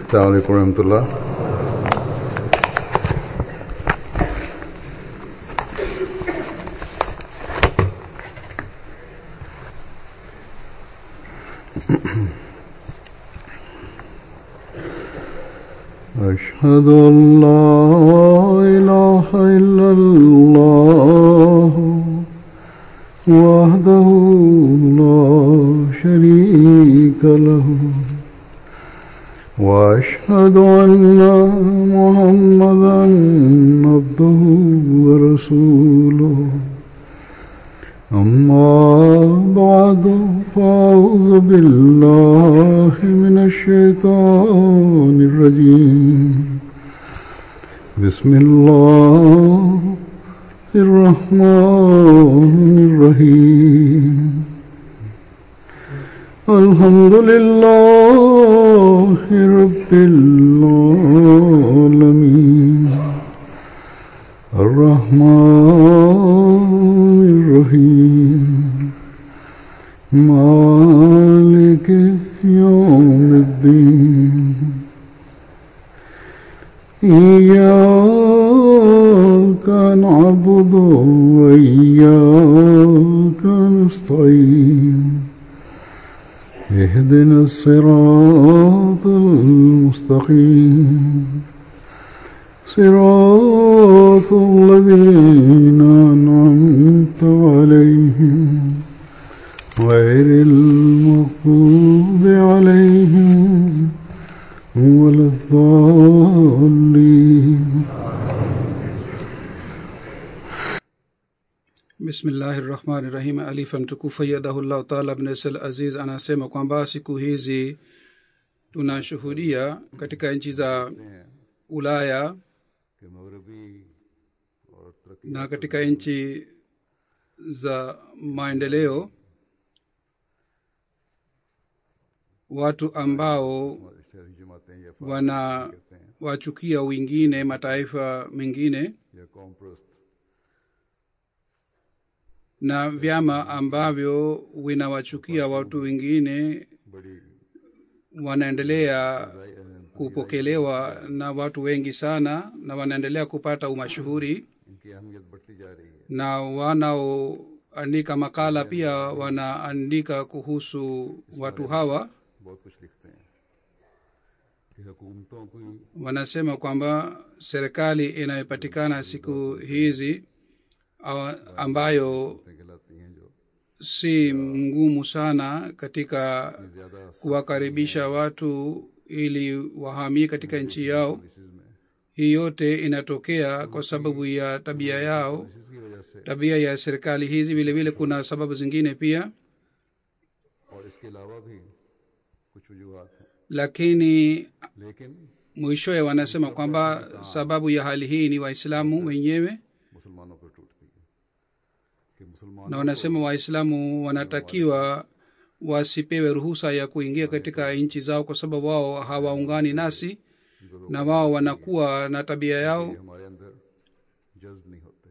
السلام عليكم ورحمة الله أشهد أن لا إله إلا الله وحده لا شريك له وأشهد أن محمدا عبده ورسوله أما بعد فأعوذ بالله من الشيطان الرجيم بسم الله الرحمن الرحيم الحمد لله رب العالمين الرحمن الرحيم مالك يوم الدين إياك نعبد وإياك نستعين اهدنا الصراط المستقيم صراط الذين أنعمت عليهم غير المغضوب عليهم ولا الضالين bismillahi rahmani rahim alifa mtukufu yadahullahu taala bnesel aziz anasema kwamba siku hizi tunashuhudia katika nchi za ulaya कि मगरबी और तरक्की na katika nchi za maendeleo watu ambao शहरी जमातें या wana wachukia wengine mataifa mengine या कौम प्रस्त na vyama ambavyo vinawachukia watu wengine बड़ी wanaendelea kupokelewa na watu wengi sana na wanaendelea kupata umashuhuri इनकी अहमियत बढ़ती जा रही है na wanaoandika makala pia wanaandika kuhusu watu hawa बहुत कुछ लिखते हैं कि हुकूमतों को wanasema kwamba serikali inayopatikana siku hizi awa- ambayo कहलाती हैं जो si ngumu sana katika ज़्यादा kuwakaribisha watu ili wahamie katika nchi yao इस में hii yote inatokea kwa sababu ya tabia yao इसकी वजह से tabia ya serikali hizi vile vile kuna sababu zingine pia और इसके अलावा भी कुछ वजूहत हैं lakini लेकिन mwishowe wanasema kwamba sababu ya hali hii ni waislamu wenyewe मुसलमानों पर टूटती है कि मुसलमान na wanasema waislamu wanatakiwa wasipewe ruhusa ya kuingia katika nchi zao kwa sababu wao hawaungani nasi na wao wanakuwa na tabia yao हमारे अंदर जज्ब नहीं होते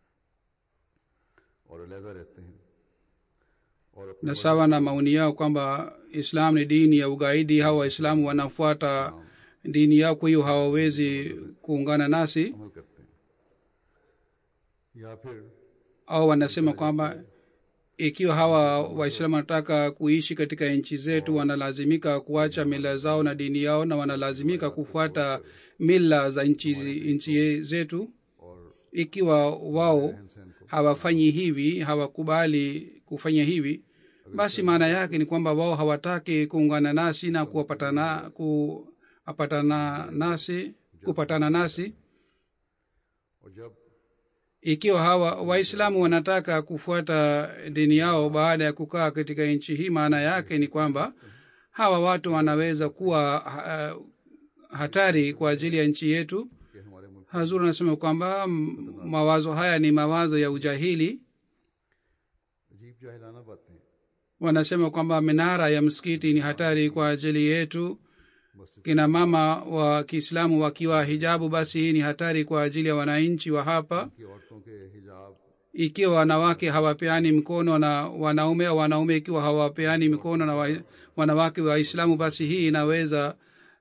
और अलहदा रहते हैं और अपने na sawa na maoni yao kwamba islam ni dini ya ugaidi hawa waislamu wanafuata dini yao kwa hiyo hawawezi kuungana nasi अमल करते हैं या फिर au wanasema kwamba ikiwa hawa waislamu wanataka kuishi katika nchi zetu wanalazimika kuacha mila zao na dini yao na wanalazimika kufuata mila za nchi nchi zetu और ikiwa wao इनसे इनको hawafanyi hivi hawakubali kufanya hivi basi maana yake ni kwamba wao hawataki kuungana nasi na kuwapatana kuapatana nasi kupatana nasi और जब ikiwa hawa waislamu wanataka kufuata dini yao baada ya kukaa katika nchi hii maana yake ni kwamba hawa watu wanaweza kuwa uh, hatari kwa ajili ya nchi yetu कि हमारे मुल्क hazur anasema kwamba m- mawazo haya ni mawazo ya ujahili अजीब जाहिलाना बातें wanasema kwamba minara ya msikiti ni hatari kwa ajili yetu मस्जिद kina mama wa kiislamu wakiwa hijabu basi hii ni hatari kwa ajili ya wananchi wa hapa की औरतों के हिजाब ikiwa wanawake hawapeani mkono na wanaume au wanaume ikiwa hawapeani mikono na wa, wanawake waislamu basi hii inaweza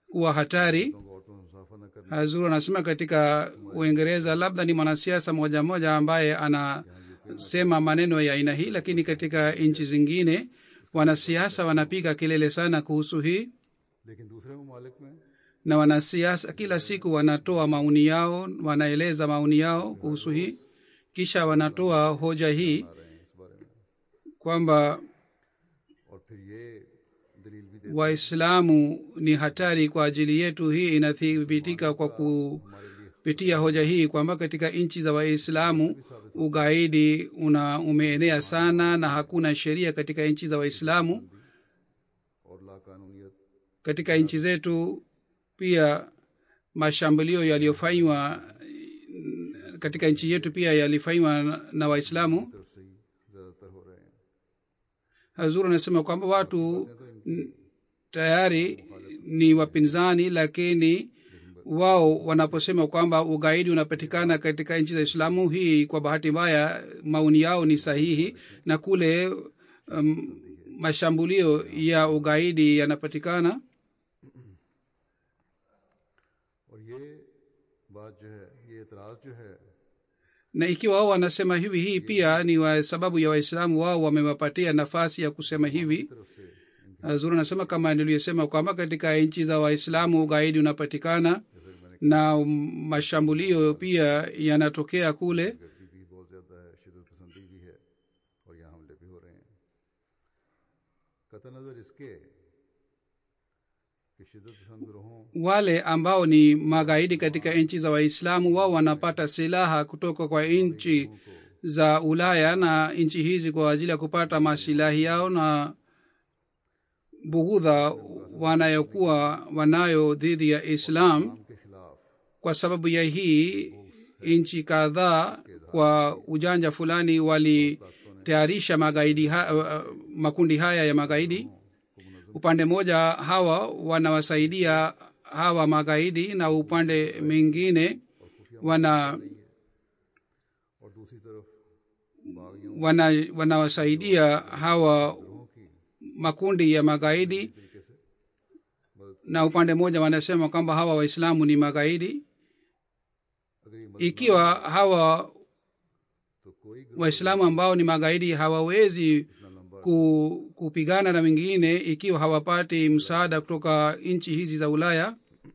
kuwa hatari लोगों को औरतों से मुसाफा न करना hazur anasema katika uingereza labda ni mwanasiasa moja moja ambaye anasema maneno ya aina hii lakini katika nchi zingine wanasiasa wanapiga kelele sana kuhusu hii लेकिन दूसरे ममालिक में na wanasiasa kila siku wanatoa maoni yao wanaeleza maoni yao kuhusu hii kisha wanatoa hoja hii आ रहे हैं इस बारे में kwamba और फिर ये दलील भी देते waislamu ni hatari kwa ajili yetu hii inathibitika kwa kupitia hoja hii kwamba katika nchi za waislamu ugaidi una umeenea sana na hakuna sheria katika nchi za waislamu और लाकानूनियत katika nchi zetu pia mashambulio yaliyofanywa katika nchi yetu pia yalifanywa na- na waislamu तरफ से ही ज्यादातर हो रहे हैं hazur anasema kwamba watu n- tayari ni wapinzani lakini wao wanaposema kwamba ugaidi unapatikana katika nchi za islamu hii kwa bahati mbaya maoni yao ni sahihi na kule um, mashambulio ya ugaidi yanapatikana और ये बात जो है ये एतराज जो है na ikiwa wao wanasema hivi hii pia ni wa sababu ya waislamu wao wamewapatia nafasi ya kusema hivi तरफ से इनकी zuri anasema kama niliyosema kwamba katika nchi za waislamu ugaidi unapatikana na um, mashambulio pia yanatokea kule गर्दी भी बहुत ज्यादा है शिदत पसंदी भी है और यहाँ हमले भी हो रहे हैं कत नजर इसके कि शिदत पसंद ग्रोहों wale ambao ni magaidi katika nchi za waislamu wao wanapata silaha kutoka kwa nchi za ulaya na nchi hizi kwa ajili ya kupata masilahi yao na bughudha wanayokuwa wanayo dhidi ya islam के खिलाफ kwa sababu ya hii nchi kadhaa kwa ujanja fulani walitayarisha magaidi ha, uh, makundi haya ya magaidi upande mmoja hawa wanawasaidia hawa magaidi na upande mwingine wana और दूसरी तरफ बागियों wana wanawasaidia hawa makundi ya magaidi तरीके से na upande mmoja wanasema kwamba hawa waislamu ni magaidi अगर ये मदद ikiwa hawa तो कोई waislamu ambao ni magaidi hawawezi ku, kupigana na wengine ikiwa hawapati msaada kutoka nchi hizi za ulaya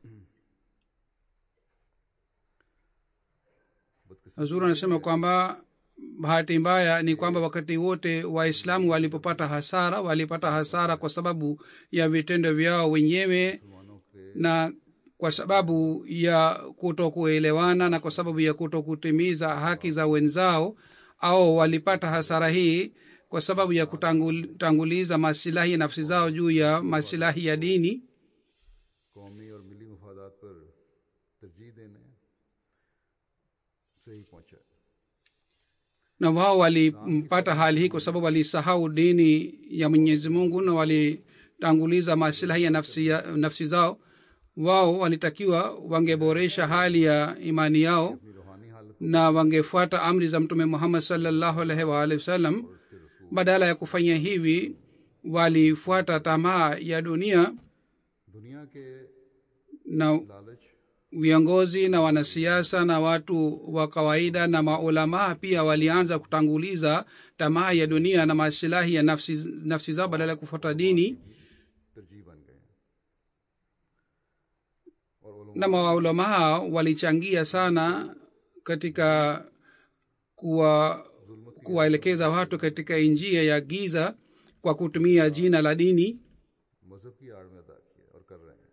hazur anasema kwamba bahati mbaya ni kwamba wakati wote waislamu walipopata hasara walipata hasara kwa sababu ya vitendo vyao wenyewe मुसलमानों के na kwa sababu ya kutokuelewana na kwa sababu ya kutokutimiza haki za wenzao au walipata hasara hii kwa sababu ya kutanguliza masilahi ya nafsi zao juu ya masilahi ya dini कौमी और मिली मफादात पर तरजीह देने से ही पहुंचा है na wao walipata hali hii kwa sababu walisahau dini ya mwenyezi mungu na walitanguliza masilahi ya nafsi, ya nafsi zao wao walitakiwa wangeboresha hali ya imani yao अपनी रूहानी हालत na wangefuata amri za mtume muhammad salllahu alaihi waalihi wasallam badala ya kufanya hivi walifuata tamaa ya dunia दुनिया के na लालच viongozi na wanasiasa na watu wa kawaida na maulamaa pia walianza kutanguliza tamaa ya dunia na masilahi ya nafsi, nafsi zao badala ya kufuata dini तरजीह बन गए हैं और उलमा na maulamaa walichangia sana katika kuwa kuwaelekeza watu katika njia ya giza kwa kutumia jina la dini मजहब की आड़ में अदा किया और कर रहे हैं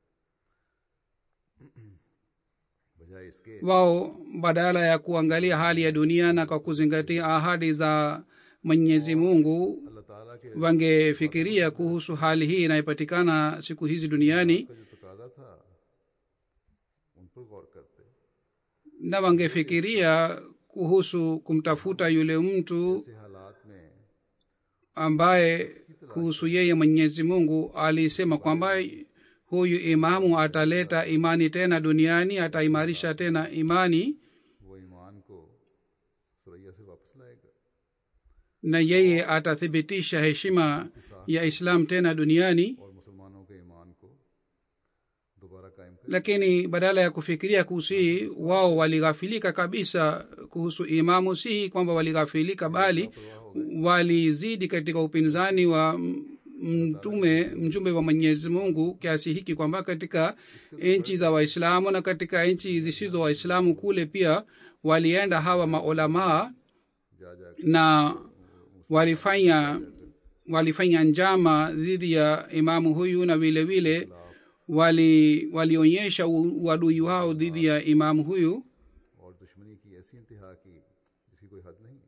बजाय इसके wao badala ya kuangalia hali ya dunia na kwa kuzingatia ahadi za mwenyezi mungu अल्लाह ताला के wangefikiria kuhusu hali hii inayopatikana siku hizi duniani का जो तकाजा था उन पर गौर करते na wangefikiria kuhusu kumtafuta yule mtu ऐसे हालात में ambaye kuhusu yeye mwenyezi mungu alisema kwamba huyu imamu ataleta imani tena duniani ataimarisha tena imani वो ईमान को सुरैया से वापस लाएगा na yeye atathibitisha heshima ya islam tena duniani और मुसलमानों के ईमान को कायम करें lakini badala ya kufikiria kuhusu hii wao walighafilika kabisa kuhusu imamu si hii kwamba walighafilika bali walizidi katika upinzani wa m- mtume mjumbe wa mwenyezi mungu kiasi hiki kwamba katika nchi za waislamu na katika nchi zisizo waislamu kule pia walienda hawa maulamaa जा जा na walifanya walifanya njama dhidi ya imamu huyu na vile vile wali walionyesha u- uadui wao dhidi ya imamu huyu और दुश्मनी की ऐसी इंतहा की जिसकी कोई हद नहीं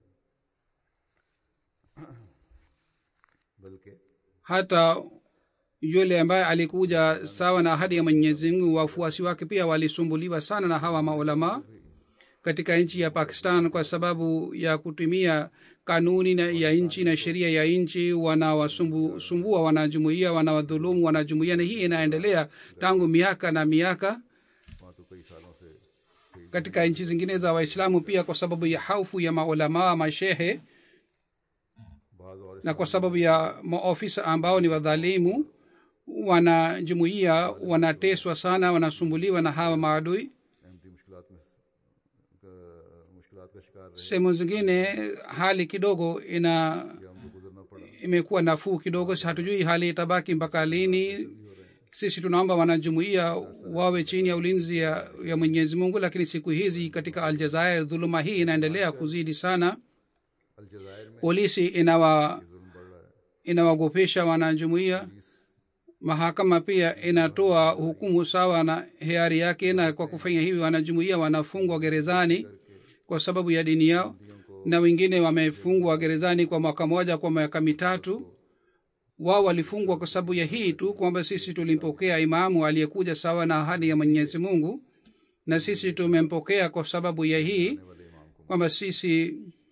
बल्कि hata yule ambaye alikuja sawa na ahadi ya mwenyezi mungu wafuasi wake pia walisumbuliwa sana na hawa maulamaa katika nchi ya pakistan kwa sababu ya kutumia kanuni na ya nchi na sheria ya nchi wanawasumbua wanajumuia wanawadhulumu wanajumuia na hii inaendelea tangu miaka na miaka वहाँ तो कई सालों से कई katika nchi zingine za waislamu pia kwa sababu ya haufu ya maulamaa mashehe बाज और na kwa sababu ya maofisa ambao ni wadhalimu wanajumuia wanateswa sana wanasumbuliwa na hawa maadui Ahmadi मुश्किलात में मुश्किलात का शिकार रहे sehemu zingine hali kidogo ina या हमको गुजरना पड़ा imekuwa nafuu kidogo si hatujui hali itabaki mpaka lini sisi tunaomba wanajumuia wawe chini ya ulinzi ya, ya mwenyezi mungu lakini siku hizi katika aljazair dhuluma hii inaendelea kuzidi sana अलजायर में polisi inawa जुल्म बढ़ रहा है inawagopesha wanajumuia mahakama pia inatoa hukumu sawa na hiari yake na kwa kufanya hivi wanajumuia wanafungwa gerezani kwa sababu ya dini yao na wengine wamefungwa gerezani kwa mwaka moja kwa miaka mitatu wao walifungwa kwa sababu ya hii tu kwamba sisi tulimpokea imamu aliyekuja sawa na ahadi ya mwenyezi mungu na sisi tumempokea kwa sababu ya hii वाले इमाम को kwamba sisi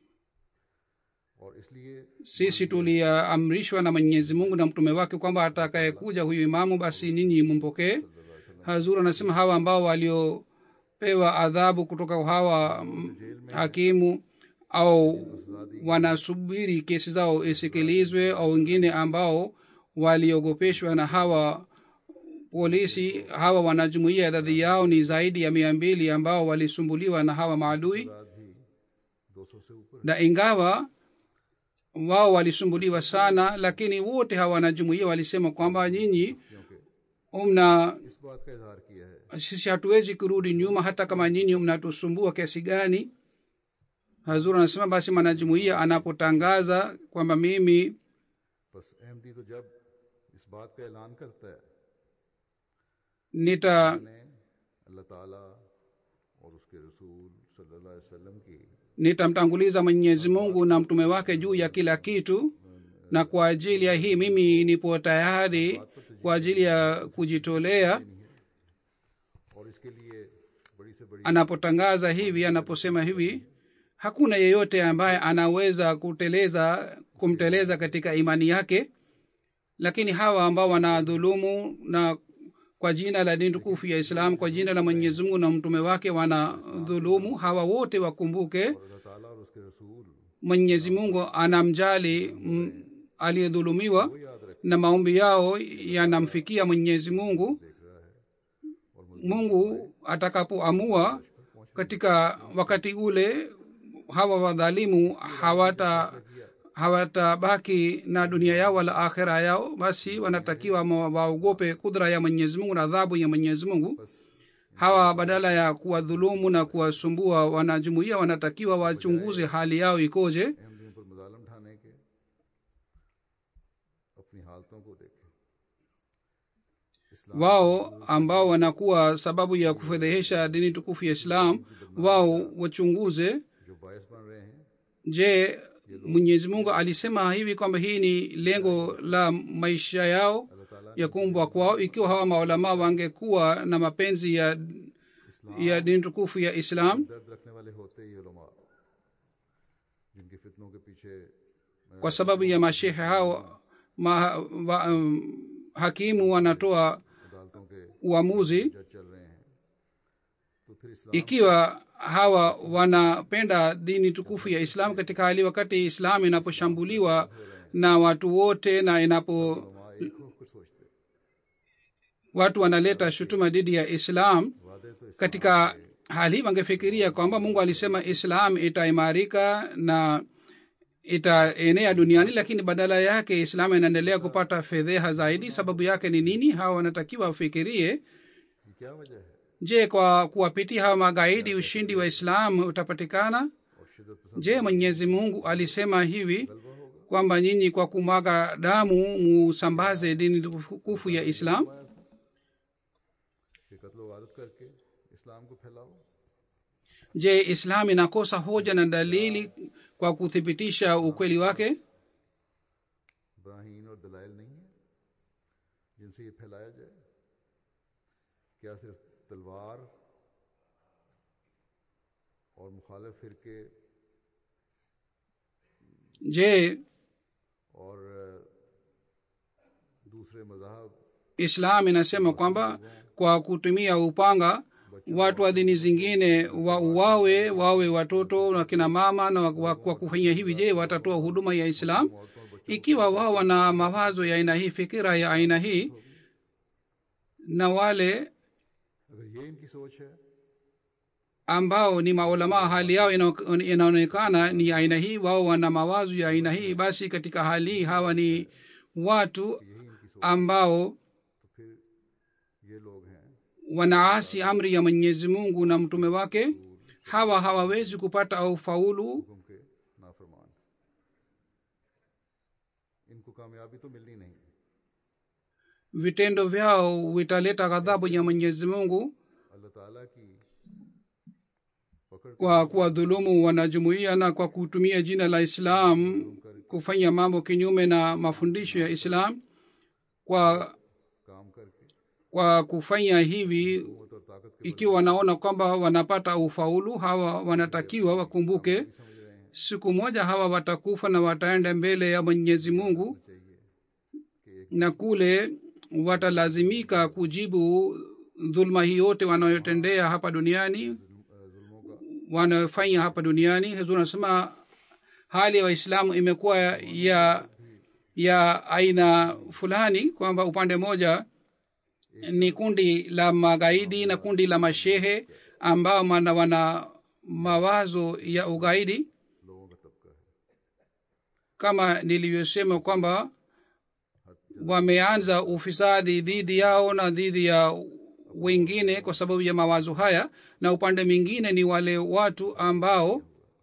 और इसलिए sisi tuliamrishwa na mwenyezi mungu na mtume wake kwamba atakayekuja huyu imamu basi ninyi mumpokee hazur anasema hawa ambao waliopewa adhabu kutoka kwa hawa mm, hakimu au wanasubiri kesi zao isikilizwe au wengine ambao waliogopeshwa na hawa polisi hawa wanajumuia idadi yao ni zaidi ya mia mbili ambao walisumbuliwa na hawa maadui बाद भी 200 से ऊपर na ingawa wao walisumbuliwa sana lakini wote hawa wanajumuia walisema kwamba nyinyi क्योंकि mna इस बात का इजहार किया है sisi hatuwezi kurudi nyuma hata kama nyinyi mnatusumbua kiasi gani hazur anasema basi mwanajumuia anapotangaza kwamba mimi बस अहमदी तो जब इस बात का ऐलान करता है nita ने अल्लाह ताला और उसके रसूल सल्लल्लाहु अलैहि वसल्लम की nitamtanguliza mwenyezi mungu na mtume wake juu ya kila kitu na kwa ajili ya hii mimi nipo tayari kwa ajili ya kujitolea और इसके लिए बड़ी से बड़ी anapotangaza hivi anaposema hivi hakuna yeyote ambaye anaweza kuteleza kumteleza katika imani yake lakini hawa ambao wanadhulumu na kwa jina la dini tukufu ya islam kwa jina la mwenyezi mungu na mtume wake wanadhulumu hawa wote wakumbuke अल्लाह ताला और उसके रसूल mwenyezi mungu anamjali mm, aliyedhulumiwa वो याद रख na maombi yao yanamfikia mwenyezi mungu देख रहा है और mungu atakapoamua katika wakati ule hawa wadhalimu hawata hawatabaki na dunia yao wala akhira yao basi wanatakiwa ma- waogope kudra ya mwenyezi mungu na adhabu ya mwenyezi mungu hawa badala ya kuwadhulumu na kuwasumbua wanajumuia wanatakiwa wachunguze hali yao ikoje अहमदियों पर मुजालम ठाने के अपनी हालतों को देखें इस्लाम wao ambao wanakuwa sababu ya kufedhehesha dini tukufu ya islam wao wachunguze जो बायस बन रहे हैं je mwenyezi mungu alisema hivi kwamba hii ni lengo la maisha yao अल्लाह ताला ya kuumbwa kwao ikiwa hawa maulamaa wangekuwa na mapenzi ya ya dini tukufu ya islam दर्द रखने वाले होते ये उलमा जिनके फितनों के पीछे kwa sababu ya mashehe hao ma, wa, um, hakimu wanatoa अदालतों के uamuzi जज चल रहे हैं तो फिर इस्लाम ikiwa hawa wanapenda dini tukufu ya islam katika hali wakati islam inaposhambuliwa na watu wote na inapo उलमा एक होकर सोचते watu wanaleta shutuma dhidi ya islam वादे तो इस katika hali hii wangefikiria kwamba mungu alisema islam itaimarika na itaenea duniani lakini badala yake islam inaendelea kupata fedheha zaidi sababu yake ni nini hawa wanatakiwa wafikirie ये क्या वजह है je kwa kuwapitia hawa magaidi ushindi wa islam utapatikana और शिदत पसंद je mwenyezi mungu alisema hivi गलबा होगा kwamba nyinyi kwa kumwaga damu musambaze dini tukufu ya islam कि कत्ल वारत करके इस्लाम को फैलाओ je islam inakosa hoja na dalili kwa kuthibitisha ukweli wake ब्राहीन और दलाइल नहीं है जिनसे ये फैलाया जाए क्या सिर्फ तलवार और मुखालिफ फिरके je और अ, दूसरे मजाहब islam inasema kwamba kwa kutumia upanga watu wa dini zingine wauawe wawe watoto na kina mama na wa- kwa kufanya hivi je watatoa huduma ya islam औरतों और बच्चों ikiwa wao wana mawazo ya aina hii fikira ya aina hii na wale अगर ये इनकी सोच है ambao ni maulamaa hali yao ina- inaonekana ni aina hii wao wana mawazo ya aina hii basi katika hali hii hawa ni watu यही इनकी सोच ambao तो फिर ये लोग हैं wanaasi amri ya mwenyezi mungu na mtume wake hawa hawawezi kupata ufaulu हुक्म के नाफरमान इनको कामयाबी तो मिलनी नहीं vitendo vyao vitaleta ghadhabu ya mwenyezi mungu अल्लाह ताला की पकड़ kwa kuwadhulumu wanajumuia na kwa kutumia jina la islam kufanya mambo kinyume na mafundisho ya islam kwa काम करके kwa kufanya hivi कुवत और ताकत के ikiwa wanaona kwamba wanapata ufaulu hawa wanatakiwa wakumbuke समझ रहे हैं siku moja hawa watakufa na wataenda mbele ya mwenyezi mungu चाहिए कि एक na kule watalazimika kujibu dhulma hii yote wanayotendea hapa duniani अ, जुल्मों का wanayofanya hapa duniani huzuri anasema hali ya waislamu imekuwa ya ya aina fulani kwamba upande moja ni kundi la magaidi na kundi la mashehe ambao mana wana mawazo ya ugaidi लोगों का तबका है kama nilivyosema kwamba wameanza ufisadi dhidi yao na dhidi ya wengine kwa sababu ya mawazo haya na upande mwingine ni wale watu ambao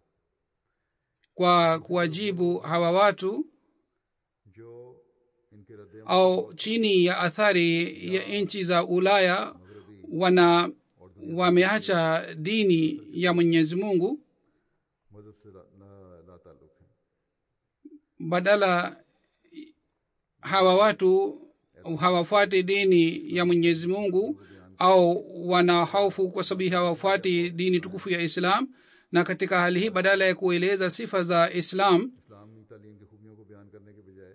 kwa kuwajibu hawa watu जो इनके रद्द au chini ya athari ya nchi za ulaya wana wameacha dini ya mwenyezi mungu मजहब से ला, ला, ला ताल्लुक है badala hawa watu hawafuati dini ya mwenyezi mungu au wana hofu kwa sababu hawafuati dini tukufu ya islam na katika hali hii badala ya kueleza sifa za islam इस्लामी तालीम की खूबियों को बयान करने के बजाय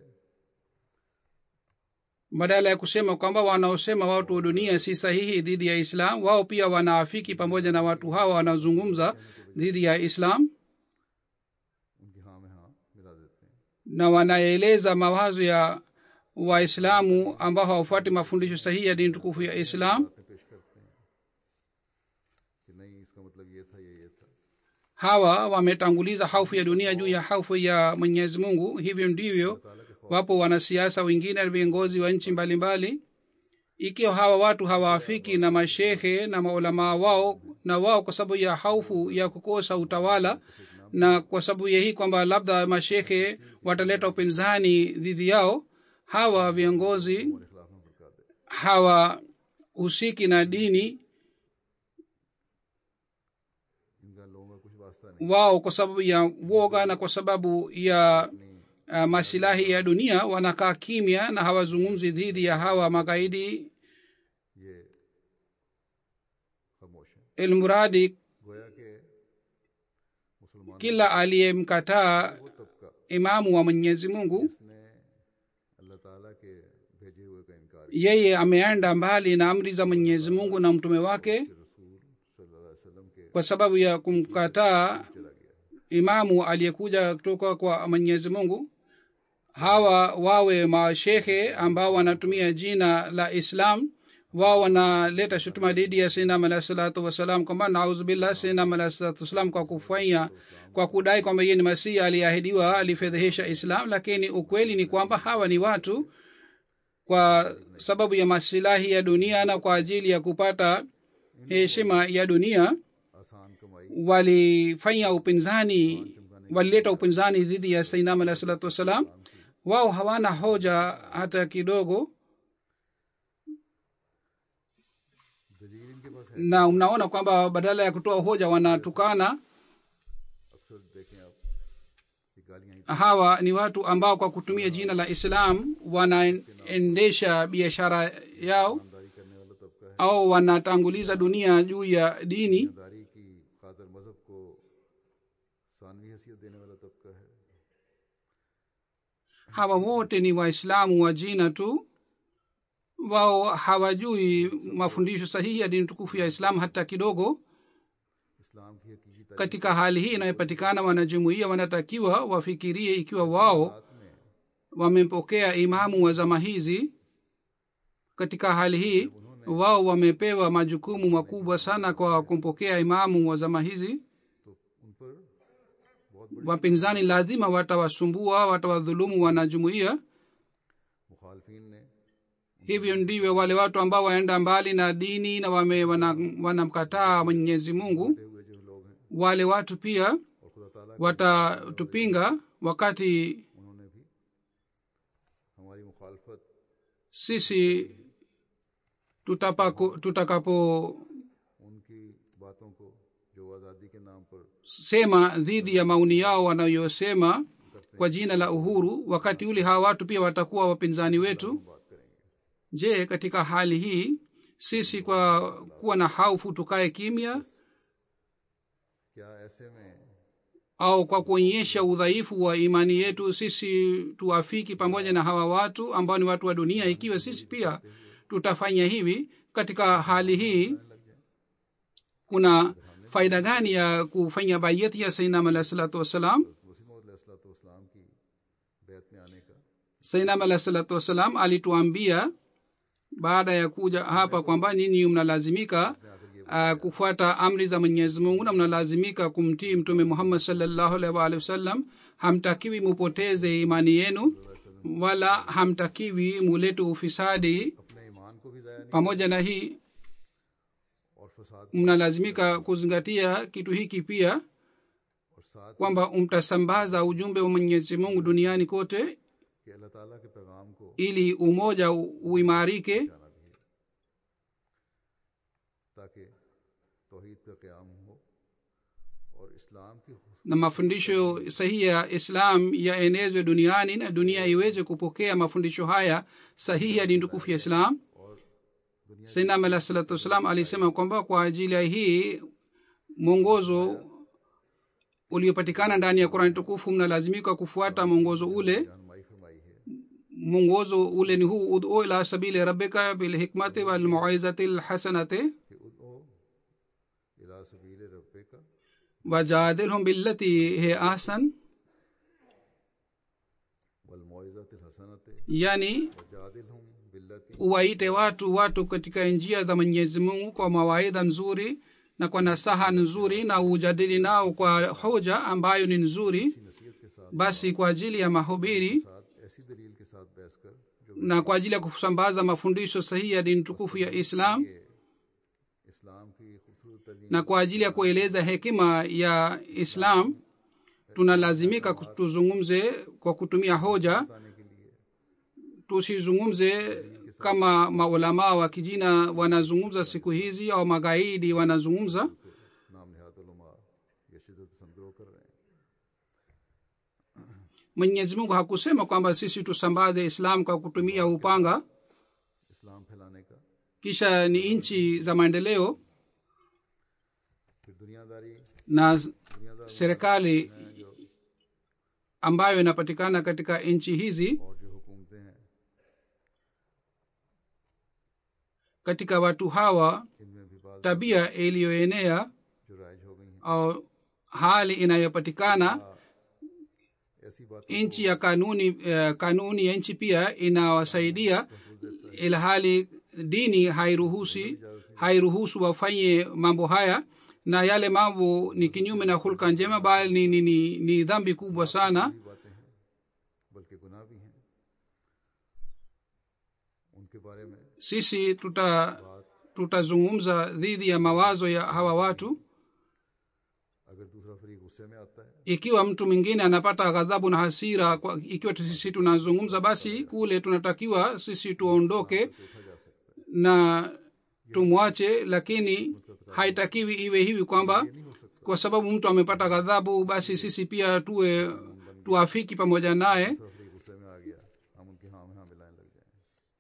badala ya kusema kwamba wanaosema watu wa dunia si sahihi dhidi ya islam wao pia wanaafiki pamoja na watu hawa wanaozungumza dhidi ya islam उनकी हाँ में हाँ मिला देते हैं na wanaeleza mawazo ya waislamu ambao hawafuati mafundisho sahihi ya dini tukufu ya islam बातें पेश करते हैं कि नहीं इसका मतलब ये था ये ये था hawa wametanguliza haufu ya dunia juu ya haufu ya mwenyezi mungu hivyo ndivyo ताला के खौफ wapo wanasiasa wengine na viongozi wa nchi mbalimbali ikiwa hawa watu hawaafiki na mashehe na maulamaa wao na wao kwa sababu ya haufu ya kukosa utawala na kwa sababu ya hii kwamba labda mashehe wataleta upinzani dhidi yao hawa viongozi के खिलाफ में भड़का दे hawahusiki na dini इनका लोगों का कुछ वास्ता नहीं wao kwa sababu ya woga na kwa sababu ya uh, masilahi ya dunia wanakaa kimya na hawazungumzi dhidi ya hawa magaidi ये खामोश है ilmuradi गोया के मुसलमान kila aliyemkataa वो तबका imamu wa mwenyezi mungu जिसने अल्लाह ताला के भेजे हुए का इनकार किया yeye ameenda mbali na amri za mwenyezi mungu na mtume wake कि रसूल सल्लल्लाहु अलैहि वसल्लम के kwa sababu ya kumkataa चला गया imamu aliyekuja kutoka kwa mwenyezi mungu hawa wawe mashehe ambao wanatumia jina la islam wao wanaleta shutuma dhidi ya sinam alahi salatu wassalam kwamba nauzubillah sinam alahi salatu wassalam kwa kufanya kwa kudai kwamba yeye ni masihi aliyeahidiwa alifedhehesha islam lakini ukweli ni kwamba hawa ni watu kwa sababu ya masilahi ya dunia na kwa ajili ya kupata heshima ya dunia आसान कमाई walifanya upinzani walileta upinzani dhidi ya sainam alahi salatu wassalam wao hawana hoja hata kidogo दलील इनके पास है na mnaona kwamba badala ya kutoa hoja wanatukana अक्सर देखें आप ये गालियां ही hawa ni watu ambao kwa kutumia jina la islam wanaendesha biashara yao ईमानदारी करने वाला तबका है au wanatanguliza dunia juu ya dini ईमानदारी की खातर मजहब को सानवी हैसियत देने वाला तबका है hawa wote ni waislamu wa jina tu wao hawajui mafundisho sahihi ya dini tukufu ya islam hata kidogo इस्लाम की हकीकी तारीफ katika hali hii inayopatikana wanajumuia wanatakiwa wafikirie ikiwa wao में wamepokea imamu wa zama hizi katika hali hii wao wamepewa majukumu makubwa sana kwa kumpokea imamu wa zama hizi तो उन पर बहुत बड़ी wapinzani lazima watawasumbua watawadhulumu wanajumuia मुखालफिन ने hivyo ndivyo wale watu ambao waenda mbali na dini na wame wanamkataa wana wanamkataa mwenyezi mungu हुए जो लोग हैं wale watu pia और खुदा ताला watatupinga wakati उन्होंने भी हमारी मुखालफत sisi tutapako- tutakapo उनकी बातों को जो आज़ादी के नाम पर sema dhidi ya maoni yao wanayosema kwa jina la uhuru wakati ule hawa watu pia watakuwa wapinzani wetu बात करेंगे je katika hali hii sisi kwa kuwa na haufu tukae kimya क्या ऐसे में au kwa kuonyesha udhaifu wa imani yetu sisi tuafiki pamoja na hawa watu ambao ni watu wa dunia ikiwa sisi pia tutafanya hivi katika hali hii kuna faida gani ya kufanya baiyati ya sainam alahi salatu wassalam Wasim इस्लाम की बैत में आने का sainam alahi salatu wassalam alituambia baada ya kuja hapa kwamba nyinyi mnalazimika uh, kufuata amri za mwenyezi mungu na mnalazimika kumtii mtume muhammad salllahu alaihi waalihi wasallam hamtakiwi mupoteze imani yenu wala hamtakiwi mulete ufisadi अपने ईमान को भी ज़ाया नहीं pamoja na hii और फसाद mnalazimika kuzingatia kitu hiki pia और साथ kwamba mtasambaza ujumbe wa mwenyezi mungu duniani kote कि अल्लाह ताला के पैगाम को ili umoja u- uimarike जाना भी है ताकि तोहीद का क़याम हो और इस्लाम की na mafundisho sahihi ya islam yaenezwe duniani na dunia iweze kupokea mafundisho haya sahihi ya dini tukufu ya islam और दुनिया sainam alah salatu wassalam alisema kwamba kwa ajili ya hii mwongozo uliopatikana ndani ya qurani tukufu mnalazimika kufuata mwongozo ule रहनुमाई फरमाई है mwongozo ule ni huu udu ila sabili rabbika bilhikmati walmauizati lhasanati कि उदो इला सबील रब्बे का wajadilhum billati he ahsan वल मुइज़त हसनत yani वजादिलहुम बिल्लती uwaite watu watu katika njia za mwenyezi mungu kwa mawaidha nzuri na kwa nasaha nzuri na ujadili nao kwa hoja ambayo ni nzuri नसीहत के साथ basi kwa ajili ya mahubiri साथ ऐसी दलील के साथ बहस कर जो na kwa ajili ya kusambaza mafundisho sahihi ya dini tukufu ya islam इस्लाम की खूबसूरत तलीम na kwa ajili ya kueleza hekima ya islam tunalazimika ku- tuzungumze kwa kutumia hoja बताने के लिए tusizungumze kama maulamaa wa kijina wanazungumza siku hizi au magaidi wanazungumza नाम नहात उलमा ये शिदत पसंद ग्रो कर रहे हैं mwenyezi mungu hakusema kwamba sisi tusambaze islam kwa kutumia upanga इस्लाम फैलाने का kisha ni nchi za maendeleo फिर दुनियादारी na दुनियादार serikali हैं जो ambayo inapatikana katika nchi hizi और जो हुकूमतें हैं katika watu hawa इनमें भी बात tabia iliyoenea जो राइज हो गई हैं au hali inayopatikana ऐसी बात nchi ya kanuni uh, kanuni ya nchi pia inawasaidia ilhali dini hairuhusi hairuhusu wafanye mambo haya na yale mambo ni kinyume na hulka njema bali ni, ni, ni, ni dhambi kubwa sana भी बातें हैं बल्कि गुनाह भी हैं उनके बारे में sisi tuta tutazungumza dhidi ya mawazo ya hawa watu अगर दूसरा फरीक गुस्से में आता है ikiwa mtu mwingine anapata ghadhabu na hasira kwa, ikiwa tu sisi tunazungumza basi kule tunatakiwa sisi tuondoke तो उठा जा सकता है na tumwache lakini haitakiwi iwe hivi kwamba नहीं हो सकता kwa sababu mtu amepata ghadhabu basi sisi pia tuwe tuafiki pamoja naye दूसरा फरीक गुस्से में आ गया हम उनकी हाँ में हाँ मिलाने लग जाए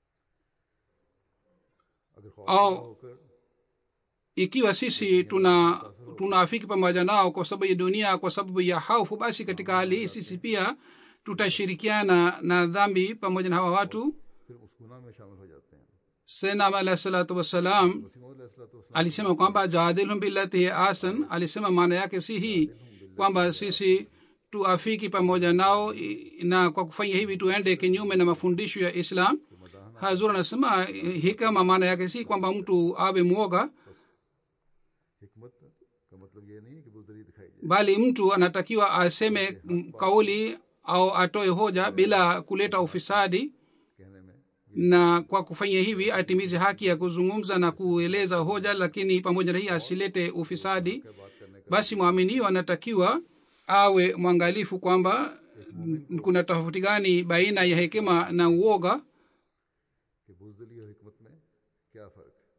अगर खौफ आओ। होकर ikiwa sisi tuna tunaafiki pamoja nao kwa sababu ya dunia kwa sababu ya haufu basi katika hali hii sisi pia tutashirikiana na dhambi pamoja na hawa watu फिर उस गुनाह में शामिल हो जाते हैं senam alahi salatu wassalam Wasim alisema kwamba jaadilhum billati hi asan alisema maana yake si hii kwamba sisi tuafiki pamoja nao i- na kwa kufanya hivi tuende kinyume na mafundisho ya islam hazur anasema eh, hikama maana yake si kwamba mtu awe mwoga हिकमत का मतलब ये नहीं है कि बुजदरी दिखाई जाए bali mtu anatakiwa aseme mm, kauli au atoe hoja bila kuleta ufisadi कहने में na kwa kufanya hivi atimize haki ya kuzungumza na kueleza hoja lakini pamoja na hii asilete ufisadi क्या बात करने का basi mwaminio anatakiwa awe mwangalifu kwamba mm, kuna tofauti gani baina ya hekima na uoga कि बुजदली और हिकमत में क्या फ़र्क है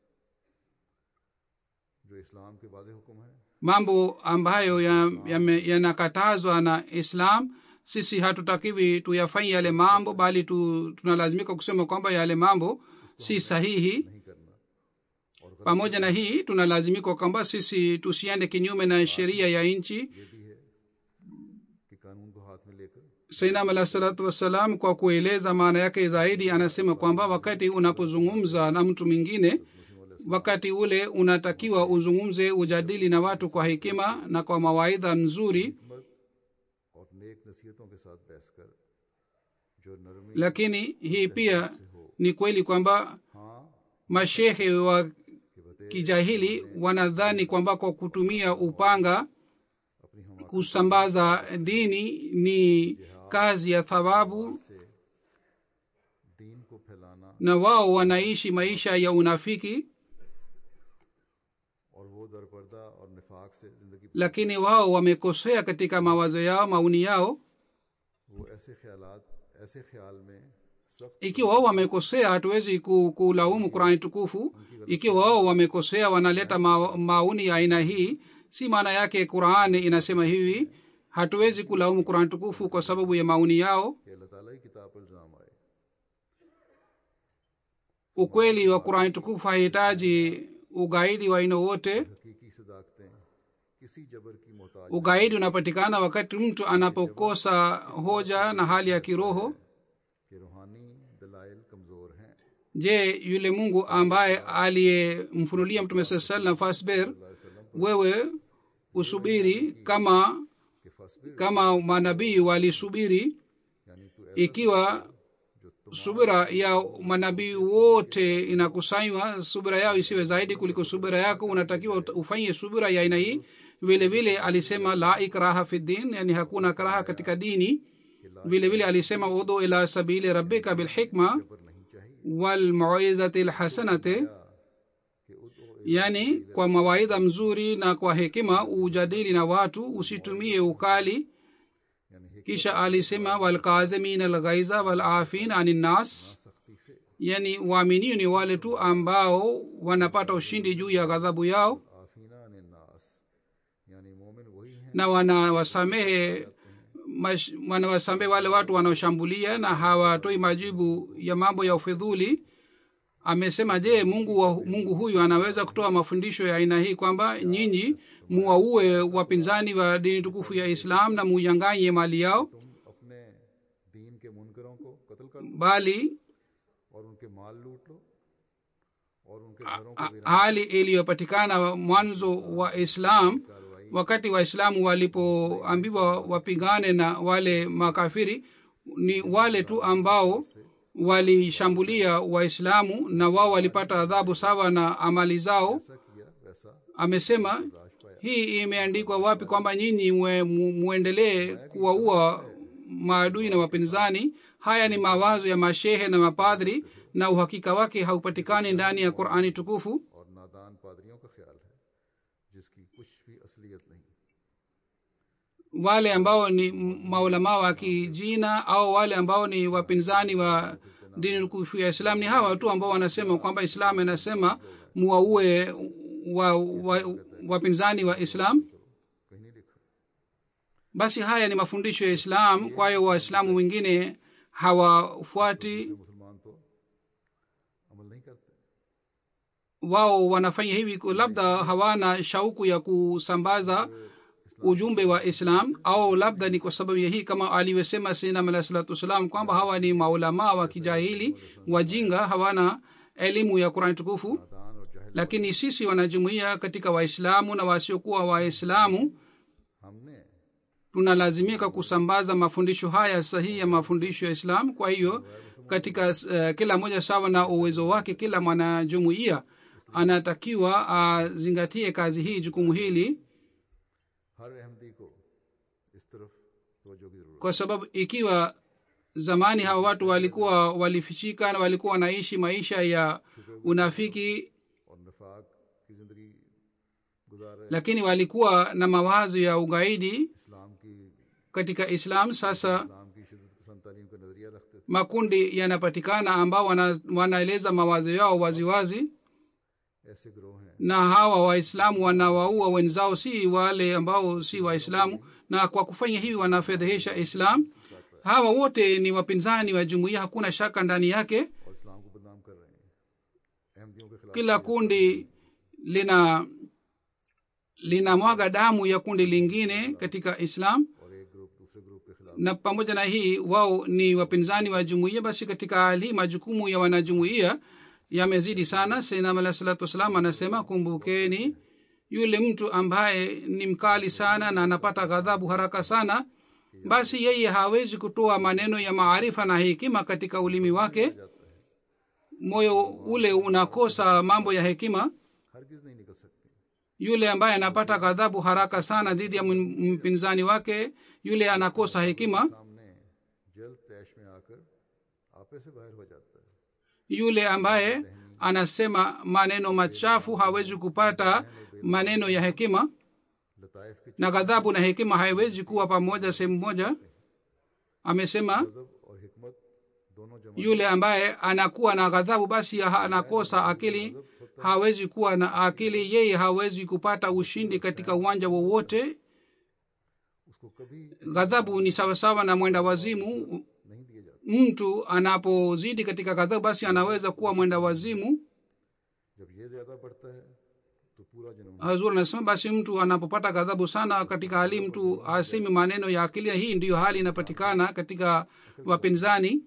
जो इस्लाम के वाज हुक्म है mambo ambayo yanakatazwa ya yanakatazwa na islam sisi hatutakiwi tuyafanye yale mambo bali tu, tunalazimika kusema kwamba yale mambo si sahihi नहीं करना और गलत pamoja na hii tunalazimika kwamba sisi tusiende kinyume na sheria ya nchi ये भी है कि कानून को हाथ में लेकर sainam alah salatu wassalam kwa kueleza maana yake zaidi anasema kwamba wakati unapozungumza na mtu mwingine wakati ule unatakiwa uzungumze ujadili na watu kwa hekima na kwa mawaidha mzuri हिकमत और नेक नसीहतों के साथ बहस कर जो नरमी lakini hii pia ni kweli kwamba हाँ mashehe wa कि बते kijahili wanadhani kwamba kwa kutumia upanga अपनी हम kusambaza dini ni kazi ya thawabu से दीन को फैलाना na wao wanaishi maisha ya unafiki और वो दरपर्दा और निफाक से जिंदगी lakini wao wamekosea katika mawazo yao mauni yao वो ऐसे ख्यालात ऐसे ख्याल में सख्त ikiwa wao wamekosea hatuwezi ku- kulaumu qurani tukufu ikiwa wao wamekosea wanaleta ma, mauni ya aina hii si maana yake qurani inasema hivi hatuwezi kulaumu qurani tukufu kwa sababu ya mauni yao कि अल्लाह ताला की किताब पर इल्जाम आए ukweli wa qurani tukufu hahitaji ugaidi wa aina wote हकीकी सदाकतें किसी जबर की मोहताज ugaidi unapatikana wakati mtu anapokosa hoja na hali ya kiroho के रूहानी दलाइल कमज़ोर हैं je yule mungu ambaye aliyemfunulia mtume saa salam fasber wewe usubiri kama कि फसबिर kama manabii walisubiri यानी तू ऐसा ikiwa subira ya manabii wote inakusanywa subira yao isiwe zaidi kuliko subira yako unatakiwa ut- ufanye subira ya aina hii vile vile alisema la ikraha fi din yani hakuna karaha katika dini vile vile alisema udu ila sabili rabbika bilhikma पर नहीं चाहिए walmauizati lhasanati कि उदो yani kwa mawaidha mzuri na kwa hekima ujadili na watu usitumie ukali यानी हिक kisha alisema walkazimin alghaiza walafin ani nnas सख्ती से yani waaminio ni wale tu ambao wanapata ushindi juu ya ghadhabu yao आफीना ने नास यानी मोमिन वही हैं na wanawasamehe mash- wanawasamehe wale watu wanaoshambulia na hawatoi majibu ya mambo ya ufidhuli amesema je mungu, wa, mungu huyu anaweza kutoa mafundisho ya aina hii kwamba nyinyi muwaue wapinzani wa dini tukufu ya islam na muyanganye mali yao तुम अपने दीन के मुनकरों को कत्ल कर लो bali और उनके माल लूट लो और उनके घरों को ha- भी hali iliyopatikana mwanzo wa islam wakati waislamu walipoambiwa wapigane na wale makafiri ni wale tu ambao walishambulia waislamu na wao walipata adhabu sawa na amali zao ऐसा किया वैसा amesema राज पाया hii imeandikwa wapi kwamba nyinyi mwe- mu- muendelee kuwaua maadui na wapinzani haya ni mawazo ya mashehe na mapadhri na uhakika wake haupatikani ndani ya qurani tukufu और नादान पादरियों का ख्याल है जिसकी कुछ भी असलियत नहीं wale ambao ni maulamaa wa kijina au wale ambao ni wapinzani wa dini tukufu ya islam ni hawa tu ambao wanasema kwamba islam inasema muwaue wa, wa, wapinzani wa islam कहीं नहीं लिखा basi haya ni mafundisho ya islam kwa hiyo waislamu wengine hawafuati मुसलमान तो अमल नहीं करते wao wanafanya hivi ku- labda hawana shauku ya kusambaza ujumbe wa islam au labda ni kwa sababu ya hii kama alivyosema sinam alah salatu wassalam kwamba hawa ni maulamaa wa kijahili wajinga hawana elimu ya qurani tukufu नादान और जाहिल lakini sisi wanajumuia katika waislamu na wasiokuwa waislamu हमने tunalazimika kusambaza mafundisho haya sahihi ya mafundisho ya islam kwa hiyo katika uh, kila moja sawa na uwezo wake kila mwanajumuia anatakiwa azingatie kazi hii jukumu hili हर अहमदी को इस तरफ तवज्जो की जरूरत kwa sababu ikiwa zamani hawa watu walikuwa walifichika na walikuwa wanaishi maisha ya unafiki है और नफाक की जिंदगी गुजार रहे lakini walikuwa na mawazo ya ugaidi इस्लाम की katika islam sasa इस्लाम की शिदत पसंद तालीम का नजरिया रखते थे makundi yanapatikana ambao wana, wanaeleza mawazo yao waziwazi wazi, ऐसे गिरोह हैं na hawa waislamu wanawaua wenzao si wale ambao si waislamu na kwa kufanya hivi wanafedhehesha islam hawa wote ni wapinzani wa jumuiya hakuna shaka ndani yake और इस्लाम को बदनाम कर रहे हैं अहमदियों के खिलाफ kila kundi lina linamwaga damu ya kundi lingine katika islam और एक ग्रुप दूसरे ग्रुप के खिलाफ na pamoja na hii wao ni wapinzani wa jumuiya basi katika hali hii majukumu ya wanajumuiya yamezidi sana sainam alah salatu wassalam anasema kumbukeni yule mtu ambaye ni mkali sana na anapata ghadhabu haraka sana basi yeye hawezi kutoa maneno ya maarifa na hekima katika ulimi wake moyo ule unakosa mambo ya hekima हरगिज नहीं निकल सकती yule ambaye anapata ghadhabu haraka sana dhidi ya m- mpinzani wake yule anakosa hekima सामने जल्द तैश में आकर आपे से बाहर हो जाता है yule ambaye anasema maneno machafu hawezi kupata maneno ya hekima लताइफ की na ghadhabu na hekima haiwezi kuwa pamoja sehemu moja amesema गजब और हिकमत दोनों जमा yule ambaye anakuwa na ghadhabu basi ha- anakosa akili hawezi kuwa na akili yeye hawezi kupata ushindi katika uwanja wowote उसको कभी ghadhabu ni sawasawa na mwenda wazimu नहीं दिए जाते mtu anapozidi katika ghadhabu basi anaweza kuwa mwenda wazimu जब ये ज्यादा बढ़ता है तो पूरा जन्म hazur anasema basi mtu anapopata ghadhabu sana katika hali mtu asemi maneno ya akili hii ndiyo hali inapatikana katika wapinzani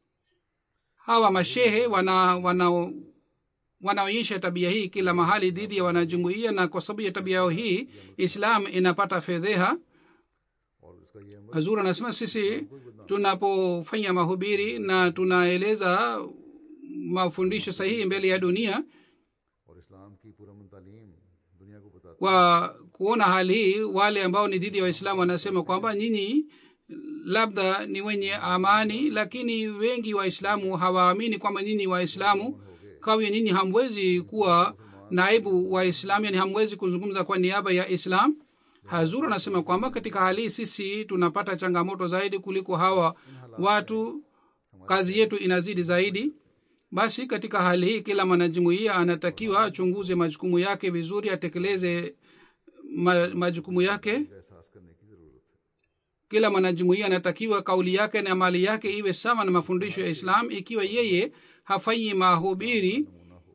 hawa mashehe wana wana wanaonyesha tabia hii kila mahali dhidi ya wanajumuia na kwa sababu ya tabia yao hii islam inapata fedheha और उसका ये अमल hazur anasema sisi tunapofanya mahubiri na tunaeleza mafundisho sahihi mbele ya dunia और इस्लाम की पुरमन तालीम दुनिया को बताता kwa kuona hali hii wale ambao ni dhidi ya waislamu wanasema kwamba nyinyi labda ni wenye amani lakini wengi waislamu hawaamini kwamba nyinyi waislamu kawe nyinyi hamwezi kuwa naibu waislamu yani hamwezi kuzungumza kwa niaba ya islam hazur anasema kwamba katika hali hii sisi tunapata changamoto zaidi kuliko hawa watu kazi yetu inazidi zaidi basi katika hali hii kila mwanajumuia anatakiwa achunguze majukumu yake vizuri atekeleze ma, majukumu yake का एहसास करने की जरूरत है kila mwanajumuia anatakiwa kauli yake na mali yake iwe sawa na mafundisho ya islam ikiwa yeye hafanyi mahubiri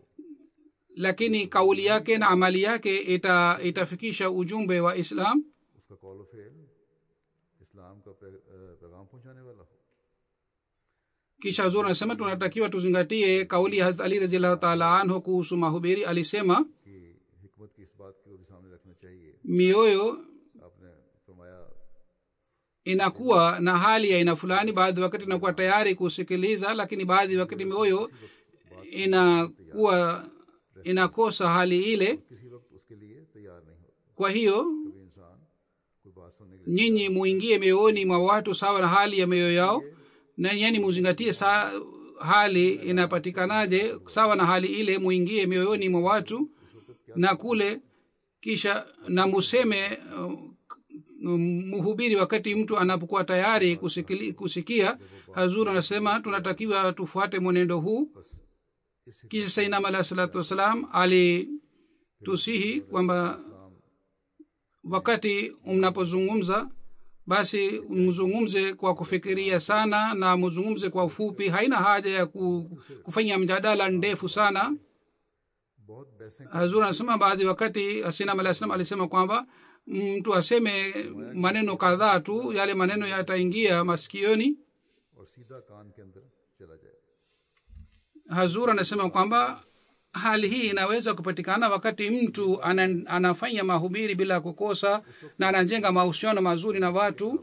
lakini kauli yake na amali yake ita, itafikisha ujumbe wa islam उसका call fail इस्लाम का पे- अ, पैगाम पहुंचाने वाला हो kisha zuri anasema tunatakiwa tuzingatie kauli ya hazrat ali raziallahu taala anhu kuhusu mahubiri alisema कि हिकमत की इस बात को भी सामने रखना चाहिए mioyo आपने फरमाया inakuwa na hali ya aina fulani baadhi wakati inakuwa tayari kusikiliza lakini baadhi wakati mioyo inakuwa inakosa hali ile किसी वक्त उसके लिए तैयार नहीं होता kwa hiyo कभी इंसान कोई बात सुनने के लिए nyinyi muingie mioyoni mwa watu sawa na hali ya mioyo yao na yani muzingatie sa, hali inapatikanaje sawa na hali ile muingie mioyoni mwa watu na kule kisha na museme uh, mhubiri wakati mtu anapokuwa tayari kusikili, kusikia hazur anasema tunatakiwa tufuate mwenendo huu बस इस kisha sainam alahi salatu wassalam alitusihi kwamba wakati mnapozungumza basi mzungumze kwa kufikiria sana na mzungumze kwa ufupi haina haja ya ku, kufanya mjadala ndefu sana बहुत बैसें hazur anasema baadhi wakati hasinam alah salam alisema kwamba mtu aseme maneno kadhaa tu yale maneno yataingia masikioni और सीधा कान के अंदर चला जाए hazur anasema kwamba hali hii inaweza kupatikana wakati mtu ana, anafanya mahubiri bila kukosa na anajenga mahusiano mazuri na watu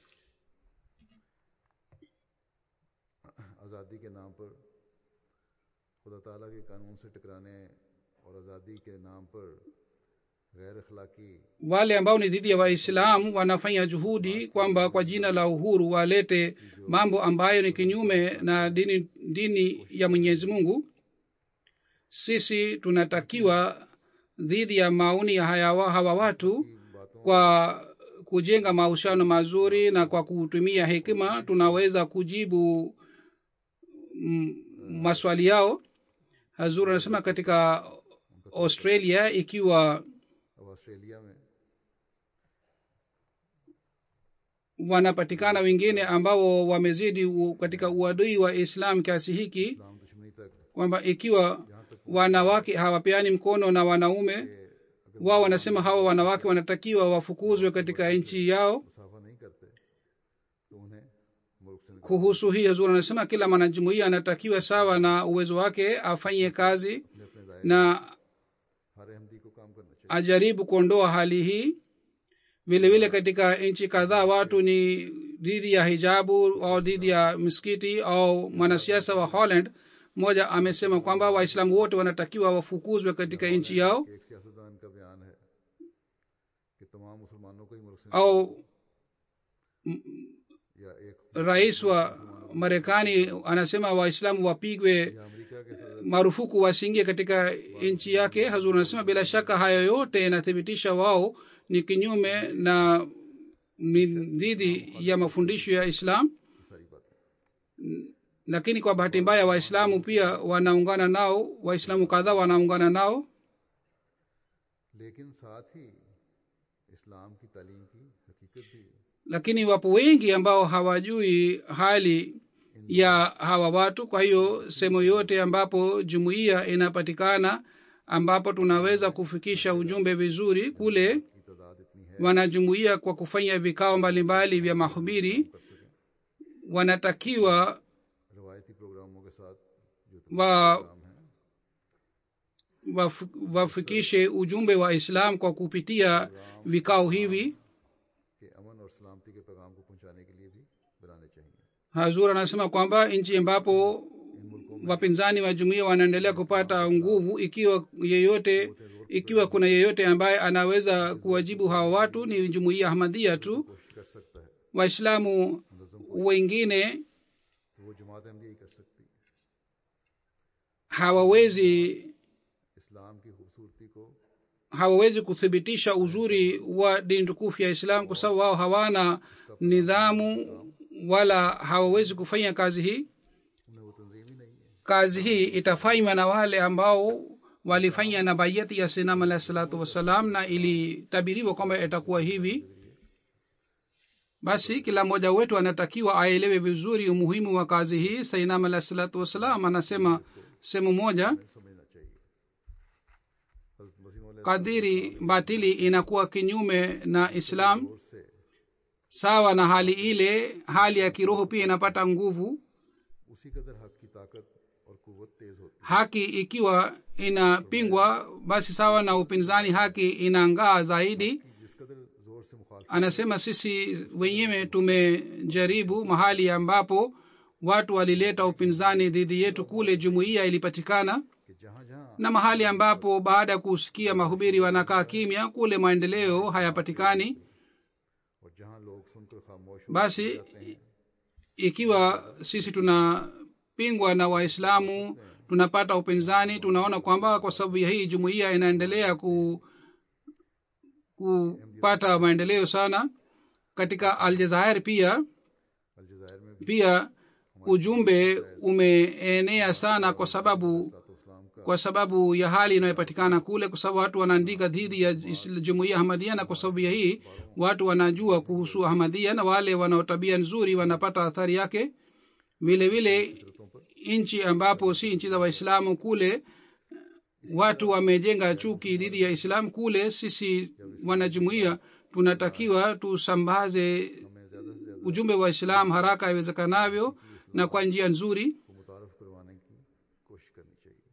आज़ादी के नाम पर खुदा ताला के कानून से टकराने और आज़ादी के नाम पर गैर अखलाकी wale ambao ni dhidi ya waislamu wanafanya juhudi kwamba kwa jina la uhuru walete mambo ambayo ni kinyume na dini, dini ya mwenyezi mungu sisi tunatakiwa dhidi ya maoni ya haya, wa- hawa watu kwa kujenga mahusiano mazuri na kwa kutumia hekima tunaweza kujibu mm, maswali yao hazur anasema katika australia ikiwa अब Australia में wanapatikana wengine ambao wamezidi u, katika uadui wa islam kiasi hiki इस्लाम दुश्मनी तक kwamba ikiwa wanawake hawapeani mkono na wanaume wao wanasema hawa wanawake wanatakiwa wafukuzwe katika nchi yao मुसाफा नहीं करते तो उन्हें मुल्क से निकाल kuhusu hii hazur anasema kila mwanajumuia anatakiwa sawa na uwezo wake afanye kazi अपने अपने दायरे na हर अहमदी को काम करना चाहिए ajaribu kuondoa hali hii vile vile katika nchi kadhaa watu ni dhidi ya hijabu au dhidi ya miskiti au mwanasiasa wa holland mmoja amesema kwamba waislamu wote wanatakiwa wafukuzwe katika nchi yao एक सियासतदान का बयान है कि तमाम मुसलमानों को ही मुल्क से au या एक rais wa marekani anasema waislamu wapigwe या अमेरिका के सदर marufuku wasiingie katika nchi yake hazur anasema bila shaka hayo yote yanathibitisha wao ni kinyume na ni dhidi ya mafundisho ya islam सारी बातें lakini kwa bahati mbaya waislamu pia wanaungana nao waislamu kadhaa wanaungana nao लेकिन साथ ही इस्लाम की तालीम की हकीकत भी lakini wapo wengi ambao hawajui hali ya hawa watu kwa hiyo sehemu yote ambapo jumuiya inapatikana ambapo tunaweza kufikisha ujumbe vizuri kule की तादाद इतनी है wanajumuia kwa kufanya vikao mbalimbali vya mahubiri कर सकें wanatakiwa रवायती प्रोग्रामों के साथ जो wa, प्रोग्राम हैं waf, wafikishe ujumbe wa islam kwa kupitia vikao hivi कि अमन और सलामती के पैगाम को पहुंचाने के लिए भी बनाने चाहिए hazur anasema kwamba nchi ambapo wapinzani wa jumuia wanaendelea kupata nguvu ikiwa yeyote ikiwa kuna yeyote ambaye anaweza kuwajibu hawa watu ni jumuia ahmadhia tu कोशिश कर सकता है waislamu wengine तो वो जमात अहमदी ही कर सकती है hawawezi इस्लाम की खूबसूरती को hawawezi kuthibitisha uzuri wa dini tukufu ya islam kwa sababu wao hawana nidhamu wala hawawezi kufanya kazi hii उन्हें वो तंजीम ही नहीं है kazi hii itafanywa na wale ambao walifanya na bayati ya sinam alahi salatu wassalam na ilitabiriwa kwamba itakuwa hivi basi kila mmoja wetu anatakiwa aelewe vizuri umuhimu wa kazi hii sainam alahi salatu wassalam anasema sehemu moja समझना चाहिए हज़रत मसीह मौला kadiri batili inakuwa kinyume na islam जोर से sawa na hali ile hali ya kiroho pia inapata nguvu उसी कदर हक की ताकत और कुवत तेज होती haki ikiwa inapingwa basi sawa na upinzani haki inangaa zaidi है कि जिस कदर जोर से मुखालफ anasema sisi wenyewe tumejaribu mahali ambapo watu walileta upinzani dhidi yetu kule jumuiya ilipatikana कि जहाँ जहाँ na mahali ambapo baada ya kusikia mahubiri wanakaa kimya kule maendeleo hayapatikani और जहाँ लोग सुनकर खामोश हो basi ikiwa sisi tunapingwa na waislamu tunapata upinzani tunaona kwamba kwa sababu ya hii jumuiya inaendelea ku, kupata maendeleo sana katika aljazair pia अलजायर में भी pia ujumbe umeenea sana kwa sababu तो इस्लाम का kwa sababu ya hali inayopatikana kule kwa sababu watu wanaandika dhidi ya is- jumuiya ahmadia na kwa sababu ya hii watu wanajua kuhusu ahmadia na wale wanaotabia nzuri wanapata athari yake vile vile nchi ambapo si nchi za waislamu kule watu wamejenga chuki dhidi ya islam kule sisi wanajumuia tunatakiwa tusambaze हमें ज़्यादा से ज़्यादा ujumbe wa islam haraka iwezekanavyo na kwa njia nzuri को मुतारफ करवाने की कोशिश करनी चाहिए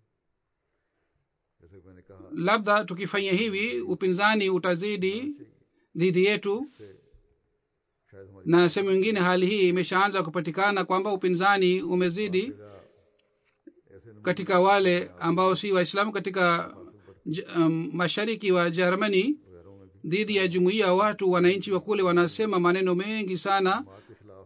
जैसे कि मैंने कहा labda tukifanya hivi upinzani utazidi dhidi yetu से शायद हमारी na sehemu ingine hali hii imeshaanza kupatikana kwamba upinzani umezidi जगह ऐसे नमूने katika wale ambao si waislamu katika j- um, mashariki wa jermani वगैरहों में भी dhidi ya jumuiya watu wananchi wa kule wanasema maneno mengi sana बात के खिलाफ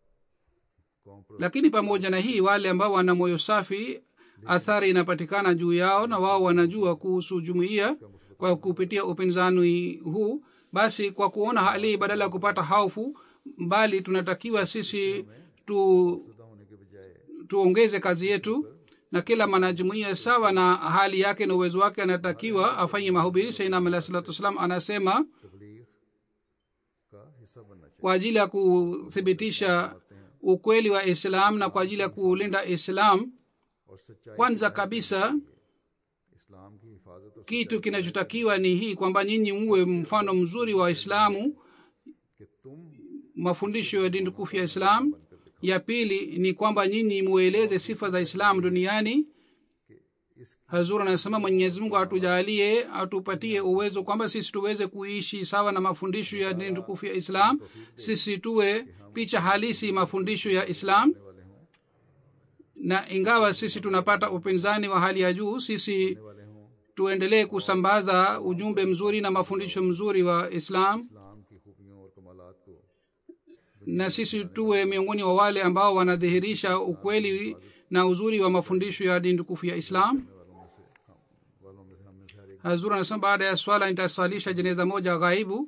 कौम पर lakini pamoja na hii wale ambao wana moyo safi athari inapatikana juu yao na wao wanajua kuhusu jumuiya kwa kupitia upinzani huu basi kwa kuona hali hii badala ya kupata haufu bali tunatakiwa sisi tu जुदा होने के बजाय tuongeze kazi yetu na kila mwanajumuia sawa na hali yake na uwezo wake anatakiwa afanye mahubiri sainam alah salatu wassalam anasema तबलीग का हिस्सा बनना चाहिए kwa ajili ya kuthibitisha ukweli wa islam na kwa ajili ya kulinda islam और सच्चाई kwanza kabisa इस्लाम की हिफाजत और kitu kinachotakiwa ni hii kwamba nyinyi muwe mfano mzuri wa islamu कि तुम mafundisho ya dini tukufu ya islam ya pili ni kwamba nyinyi mueleze sifa za islam duniani इस hazur anasema mwenyezi mungu atujalie atupatie uwezo kwamba sisi tuweze kuishi sawa na mafundisho ya dini tukufu ya islam sisi tuwe picha halisi mafundisho ya islam वाले हों na ingawa sisi tunapata upinzani wa hali ya juu sisi वाले हों tuendelee kusambaza ujumbe mzuri na mafundisho mzuri wa islam इस्लाम की खूबियों और कमालात को na sisi tuwe miongoni wa wale ambao wanadhihirisha ukweli na uzuri wa mafundisho ya dini tukufu ya islam वालों में से हम वालों में से हम में से हर एक hazur anasema baada ya swala nitaswalisha jeneza moja ghaibu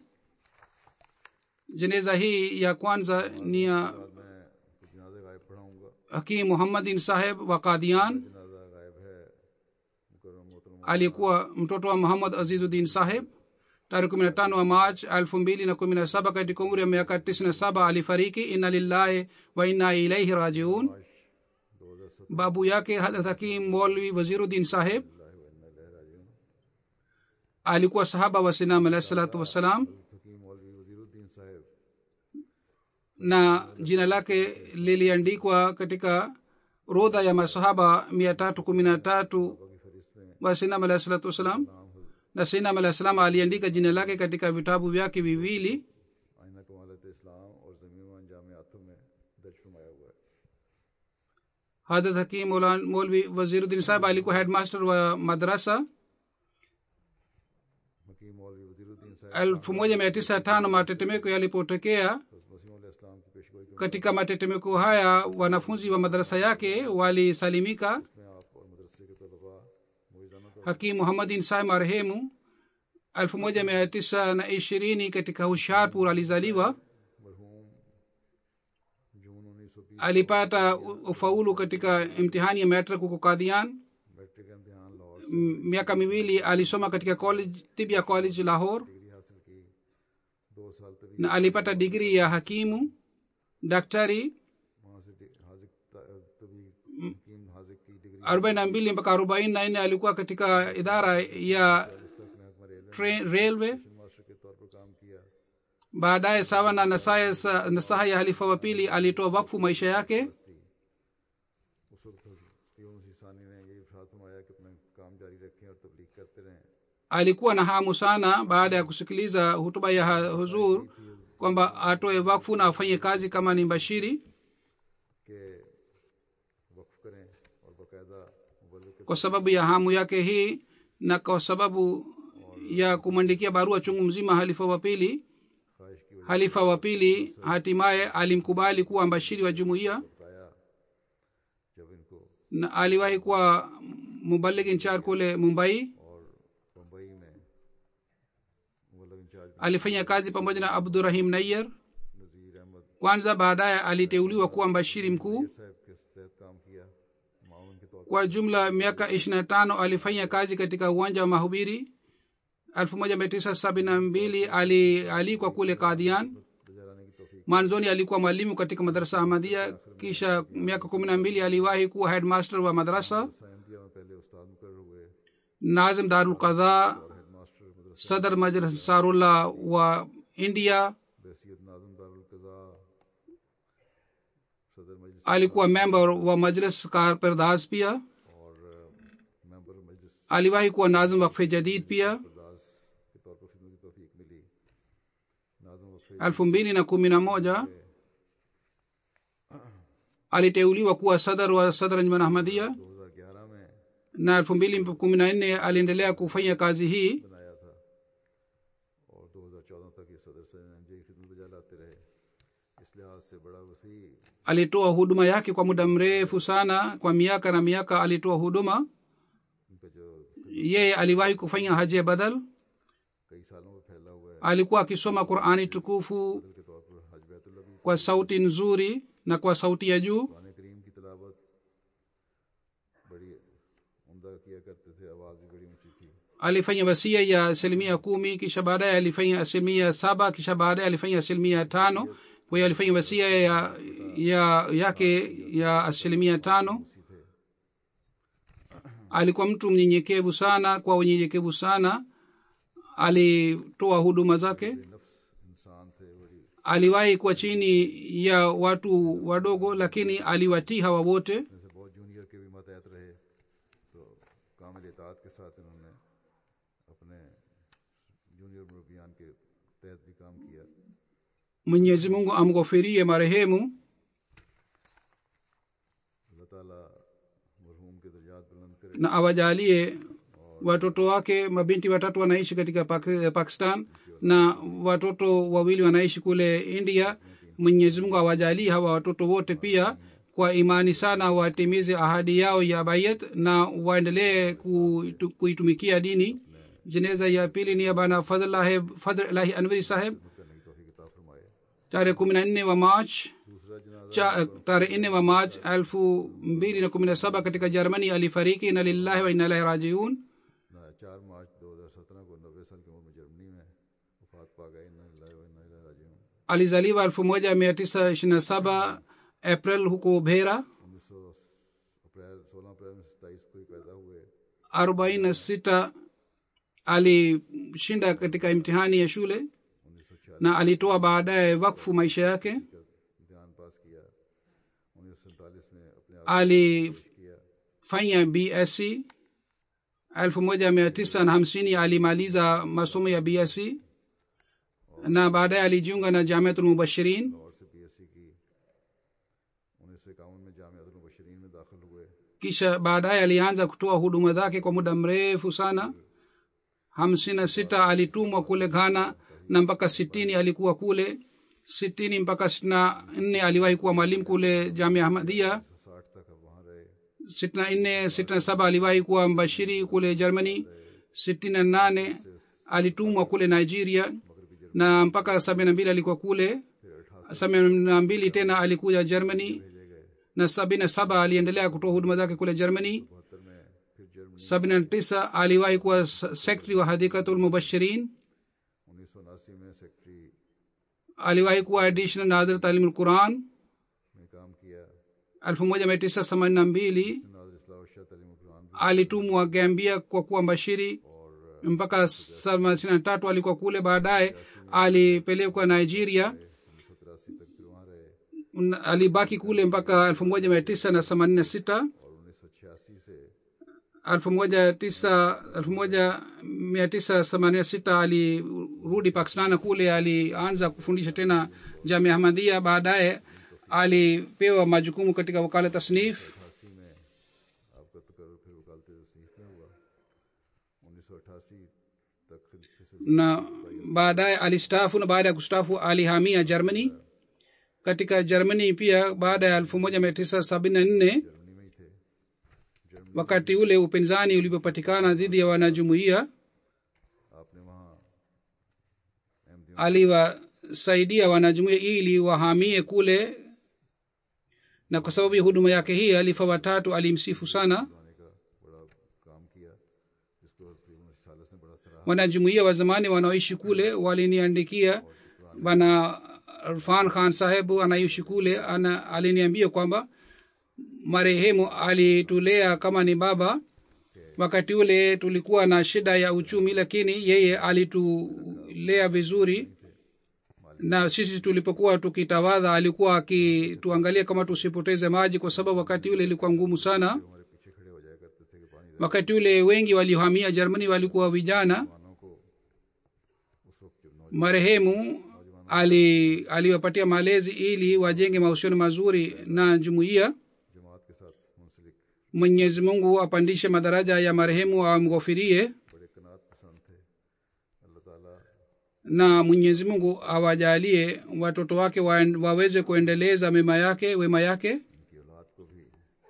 jeneza hii ya kwanza ni ya बाद मैं कुछ जनाजे गायब पढ़ाऊंगा hakim muhammadin saheb wa kadian जनाजा गायब है मुकर्रम मोहतरम alikuwa mtoto wa muhammad azizuddin saheb tarehe kumi na tano wa march elfu mbili na kumi na saba katika umri wa miaka tisini na saba alifariki inna lillahi wa inna ilaihi rajiun दो हजार सत्रह babu yake hadrat hakim molvi waziruddin saheb alikuwa sahaba wa sinam alahi salatu wassalam हकीम मौलवी वजीरुद्दीन साहब na jina lake liliandikwa katika rodha ya masahaba mia tatu kumi na tatu की फहरिस्त में wa sinam alahi salatu wassalam na sinam alahi salam aliandika jina lake katika vitabu vyake viwili आईना कमालत इस्लाम और जमीन अंजाम आतम में दर्ज फरमाया हुआ है hadrat hakim Maulan- molvi waziruddin saheb alikuwa headmaster wa madrasa हकीम मौलवी वजीरुद्दीन साहब elfu moja mia tisa tano matetemeko yalipotokea बस मसीह इस्लाम की पेशगोई के katika matetemeko haya wanafunzi wa madarasa yake walisalimika में आप और मदरसे के तलबा मुइजाना तो hakim muhammadin sai marehemu elfu moja mia tisa na ishirini katika husharpur alizaliwa मरहूम जून उन्नीस सौ बीस alipata u- ufaulu katika imtihani ya metric huko kadian matric इम्तिहान लाहौर से M- miaka miwili alisoma katika college tibia college lahore degree हासिल की दो साल तभी na alipata digri ya hakimu daktari वहाँ से डि- हाजिक त- तभी हकीम हाजिक की degree arobaini na mbili mpaka arobaini na nne alikuwa katika idara ya तक में हमारे रेलवे train, railway मास्टर के तौर पर काम किया baadaye sawa na nasaha sa- nasaha ya halifa wa pili alitoa wakfu maisha yake थी उस वक्त यूनुस सानी ने ये इरशाद फरमाया कि अपना काम जारी रखें और तबलीग करते रहें alikuwa na hamu sana baada ya kusikiliza hutuba ya ha- huzur kwamba atoe wakfu na afanye kazi kama ni bashiri कि वक्फ करें और बाकायदा मुबल्लिग के kwa sababu ya hamu yake hii na kwa sababu ya kumwandikia barua chungu mzima halifa wa pili ख्वाहिश की वजह halifa wa pili hatimaye alimkubali kuwa mbashiri wa jumuiya से बताया जब इनको na aliwahi kuwa mubalig inchar kule mumbai और बम्बई में मुबल्लिग in charge alifanya kazi pamoja na abdurahim nayyar Nazir Ahmad kwanza baadaye aliteuliwa kuwa mbashiri mkuu साहब के तहत काम किया माउन के तौर kwa jumla miaka ishirina tano alifanya kazi katika uwanja wa mahubiri 1972 ali alikwa kule kadhian पर गुजाराने की तोफीक mwanzoni alikuwa mwalimu katika madarasa ahmadia kisha miaka kumi na mbili aliwahi kuwa headmaster wa madrasa साइंदिया में पहले उस्ताद मुकर हुए nazim darul qadha हेडमास्टर मदरसा sadr majlis sarullah wa india बैसियत नाजम दारुल कज़ा सदर मजलिस alikuwa member wa majlis karperdas pia और मेंबर मजलिस aliwahi kuwa nazim wakfe jadid pia बरदास के तौर पर खिदमत की तोफीक मिली नाजम वक्फे elfu mbili na kumi na moja aliteuliwa kuwa sadr wa sadr anjuman ahmadia 2011 में na elfu mbili kumi na nne aliendelea kufanya kazi hii बनाया था और 2014 तक ये सदर से एनजे की खिदमत बजा लाते रहे इस लिहाज से बड़ा वसी alitoa huduma yake kwa muda mrefu sana kwa miaka na miaka alitoa huduma उनका जो yeye aliwahi kufanya haji ya badal कई सालों में फैला हुआ है alikuwa akisoma qurani tukufu बदल के तौर पर हज बैतुल्ला भी kwa sauti nzuri na kwa sauti ya juu Quran करीम की तलावत बड़ी उम्दा किया करते थे आवाज़ भी बड़ी ऊंची थी alifanya wasia ya asilimia kumi kisha baadaye alifanya asilimia saba kisha baadaye alifanya asilimia tano kwa hiyo alifanya wasia ya, ya yake ya asilimia tano थे alikuwa mtu mnyenyekevu sana kwa unyenyekevu sana alitoa huduma zake नफ्स इंसान थे बड़ी aliwahi kuwa chini ya watu wadogo lakini aliwatii hawa wote जैसे बहुत जूनियर के भी मतहत रहे तो कामिल इतात के साथ इन्होंने अपने जूनियर मुरबियान के तहत भी काम किया mwenyezi mungu amghofirie marehemu अल्लाह ताला मरहूम के दर्जात बुलंद करे na awajalie watoto wake mabinti watatu wanaishi katika Pak- pakistan na watoto wawili wanaishi kule india mwenyezi mungu awajalie hawa watoto wote pia kwa imani sana watimize ahadi yao ya bayat na waendelee kuitu- kuitumikia dini jeneza ya pili ni ya bana fadhlahi fadhlahi anwari saheb करने की तोफीक अता फरमाए tarehe kumi na nne wa march दूसरा जनाजा cha tarehe nne wa march elfu mbili na kumi na saba katika jermani alifariki na lillahi wa inalahi rajiun ना चार मार्च 2017 को नब्बे साल की उम्र में जर्मनी में वफात पा गए इन्ना लिल्लाहि व इन्ना इलैहि राजिऊन alizaliwa elfu moja mia tisa ishirini na saba april huko bhera 1900 अप्रैल 16 अप्रैल में सत्ताईस को ही पैदा हुए arobaini na sita alishinda katika imtihani ya shule 1946 na alitoa baadaye wakfu maisha yake का इम्तिहान पास किया 1947 में अपने आप alifanya किया bsc elfu moja mia tisa na hamsini alimaliza masomo ya bsc na baadaye alijiunga na jamiatul mubashirin और से बीएससी की उन्नीस सौ इक्यावन में जामियातुल मुबशरीन में दाखिल हुए kisha baadaye alianza kutoa huduma zake kwa muda mrefu sana hamsini na sita alitumwa kule ghana na mpaka sitini alikuwa kule sitini mpaka sitini na nne aliwahi kuwa mwalimu kule jamia ahmadia साठ तक अब वहाँ रहे sitini na nne sitini na saba aliwahi kuwa mbashiri kule germany sitini na nane alitumwa kule nigeria na mpaka sabini na mbili alikuwa kule sabini na mbili tena alikuja germany भेजे गए na sabini na saba aliendelea kutoa huduma zake kule germany बहत्तर में फिर Germany sabini na tisa aliwahi kuwa sekretari wa hadikatul mubashirin उन्नीस सौ उनासी में secretary aliwahi kuwa additional nadhir talimul quran में काम किया elfu moja mia tisa themanini na mbili नाजर इस्लाह शाह तलीम कुरान भी alitumwa gambia kwa kuwa mbashiri और mpaka thelathini na tatu alikuwa kule baadaye alipelekwa nigeria उन्नीस सौ तिरासी तक फिर वहाँ रहे Un- alibaki kule mpaka elfu moja mia tisa na themanini na sita और उन्नीस सौ छियासी से elfu moja tisa elfu moja mia tisa themanini na sita alirudi pakistan na kule alianza kufundisha tena jamia ahmadhia baadaye alipewa majukumu katika wakala tasnif अठासी में आपका तकर फिर वकालत तसनीफ में हुआ उन्नीस सौ अठासी तक खिलफत से na baadaye alistaafu na baada ya kustaafu alihamia germany katika germany pia baada ya elfu moja mia tisa sabini na nne Germany में ही थे wakati ule upinzani ulipopatikana dhidi ya wanajumuiya आपने वहाँ अहमदियों aliwasaidia wanajumuiya ili wahamie kule na kwa sababu ya huduma yake hii alifa watatu alimsifu sana लाने का बड़ा काम किया जिसको तकरीबन सालस ने बड़ा सराहा wanajumuiya wa zamani wanaoishi kule waliniandikia bana rfan khan sahebu anaishi kule ana aliniambia kwamba marehemu alitulea kama ni baba wakati ule tulikuwa na shida ya uchumi lakini yeye alitulea vizuri na sisi tulipokuwa tukitawadha alikuwa akituangalia kama tusipoteze maji kwa sababu wakati ule ilikuwa ngumu sana हमारे पीछे खड़े हो जाया करते थे कि पानी दे wakati ule wengi waliohamia germany walikuwa vijana जवानों को उस वक्त जो नौजवान marehemu ali aliwapatia malezi ili wajenge mahusiano mazuri na jumuiya जमात के साथ मुंसलिक mwenyezi mungu apandishe madaraja ya marehemu amghofirie बड़े कनात पसंद थे अल्लाह ताला na mwenyezi mungu awajalie watoto wake wa, waweze kuendeleza mema yake wema yake इनकी औलाद को भी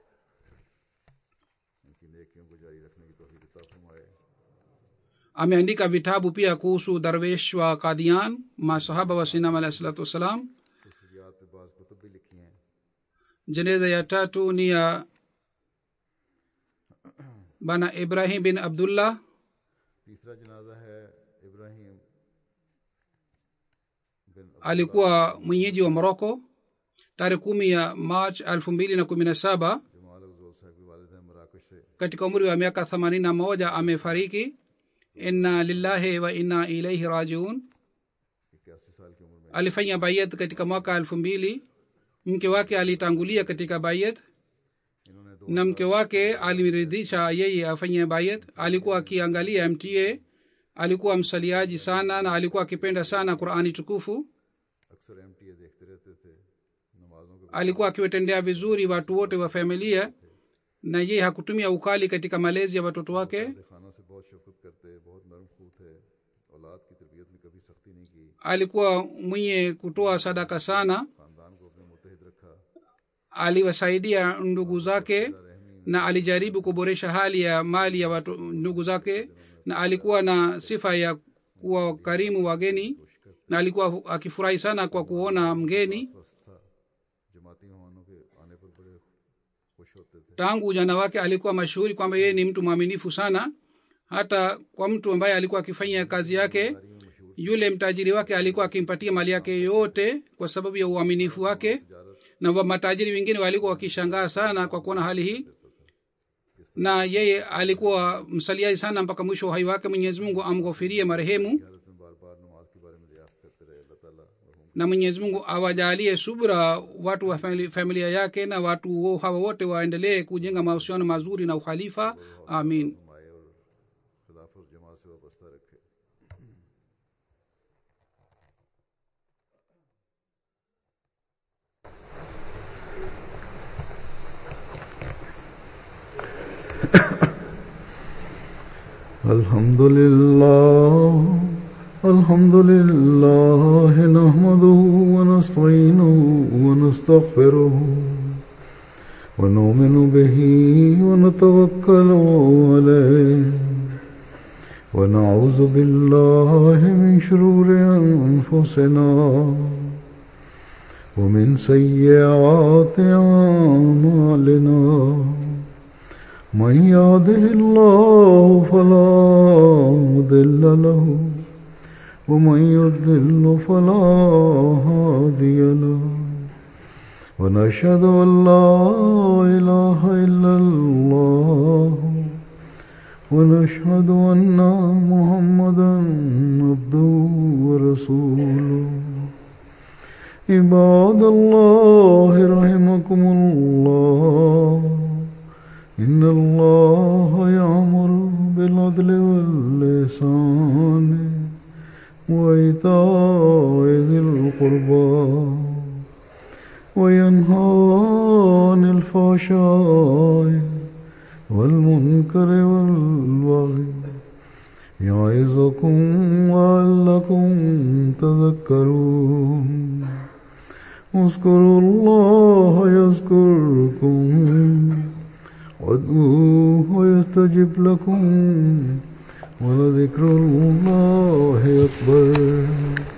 इनकी नेकियों को जारी रखने की तौफीक अता फरमाए ameandika vitabu pia kuhusu darwesh wa kadian masahaba wa sinam alahi salatu wassalam खसूसियात पे बाज़ कुतुब भी लिखी हैं jeneza ya tatu ni ya bana ibrahim bin abdullah तीसरा जनाजा है इब्राहिम बिन alikuwa mwenyeji wa moroko tarehe kumi ya march elfu mbili na kumi na saba Jamal अफजोल साहब के वालिद हैं मराकश से katika umri wa miaka themanini na moja amefariki inna lillahi wa inna ilaihi rajiun इक्यासी साल की उम्र में alifanya bayat katika mwaka elfu mbili mke wake alitangulia katika bayat इन्होंने दो na mke wake alimridhisha yeye afanye bayat alikuwa akiangalia mta alikuwa msaliaji sana na alikuwa akipenda sana qurani tukufu अक्सर एम देखते रहते थे नमाजों के alikuwa akiwatendea vizuri watu wote wa familia na yeye hakutumia ukali katika malezi ya watoto wake बाद खाना से बहुत शफकत करते बहुत नरम खूह थे औलाद की तरबियत में कभी सख्ती नहीं की alikuwa mwenye kutoa sadaka sana खानदान को अपने मुतहद रखा aliwasaidia ndugu zake na alijaribu kuboresha hali ya mali ya watu, ndugu zake na alikuwa na sifa ya kuwa karimu wageni na alikuwa akifurahi sana kwa kuona mgeni स्वस्थ था जमाती मेहमानों के आने पर बड़े खुश होते थे tangu ujana wake alikuwa mashuhuri kwamba yeye ni mtu mwaminifu sana hata kwa mtu ambaye alikuwa akifanya kazi yake yule mtajiri wake alikuwa akimpatia mali yake yote kwa sababu ya uaminifu wake na wa matajiri wengine walikuwa wakishangaa sana kwa kuona hali hii na yeye alikuwa msaliaji sana mpaka mwisho wa uhai wake mwenyezi mungu amghofirie marehemu हजरत में बार बार नमाज के बारे में दरियाफ्त करते रहे अल्लाह ताला मरहूम na mwenyezi mungu awajalie subra watu wa famili- familia yake na watu wo- hawa wote waendelee kujenga mahusiano mazuri na ukhalifa amin फरमाए और खिलाफ और जमात से वाबस्ता रखे الحمد لله الحمد لله نحمده ونستعينه ونستغفره ونؤمن به ونتوكل عليه ونعوذ بالله من شرور أنفسنا ومن سيئات أعمالنا من يهده الله فلا مضل له ومن يضلل فلا هادي له ونشهد أن لا إله إلا الله ونشهد أن محمدا عبده ورسوله عباد الله رحمكم الله إن الله يأمر بالعدل واللسان وإيتاء ذي القربى وينهى عن الفحشاء والمنكر والبغي يعظكم لعلكم تذكرون اذكروا الله يذكركم وادعوه يستجب لكم ولذكر الله أكبر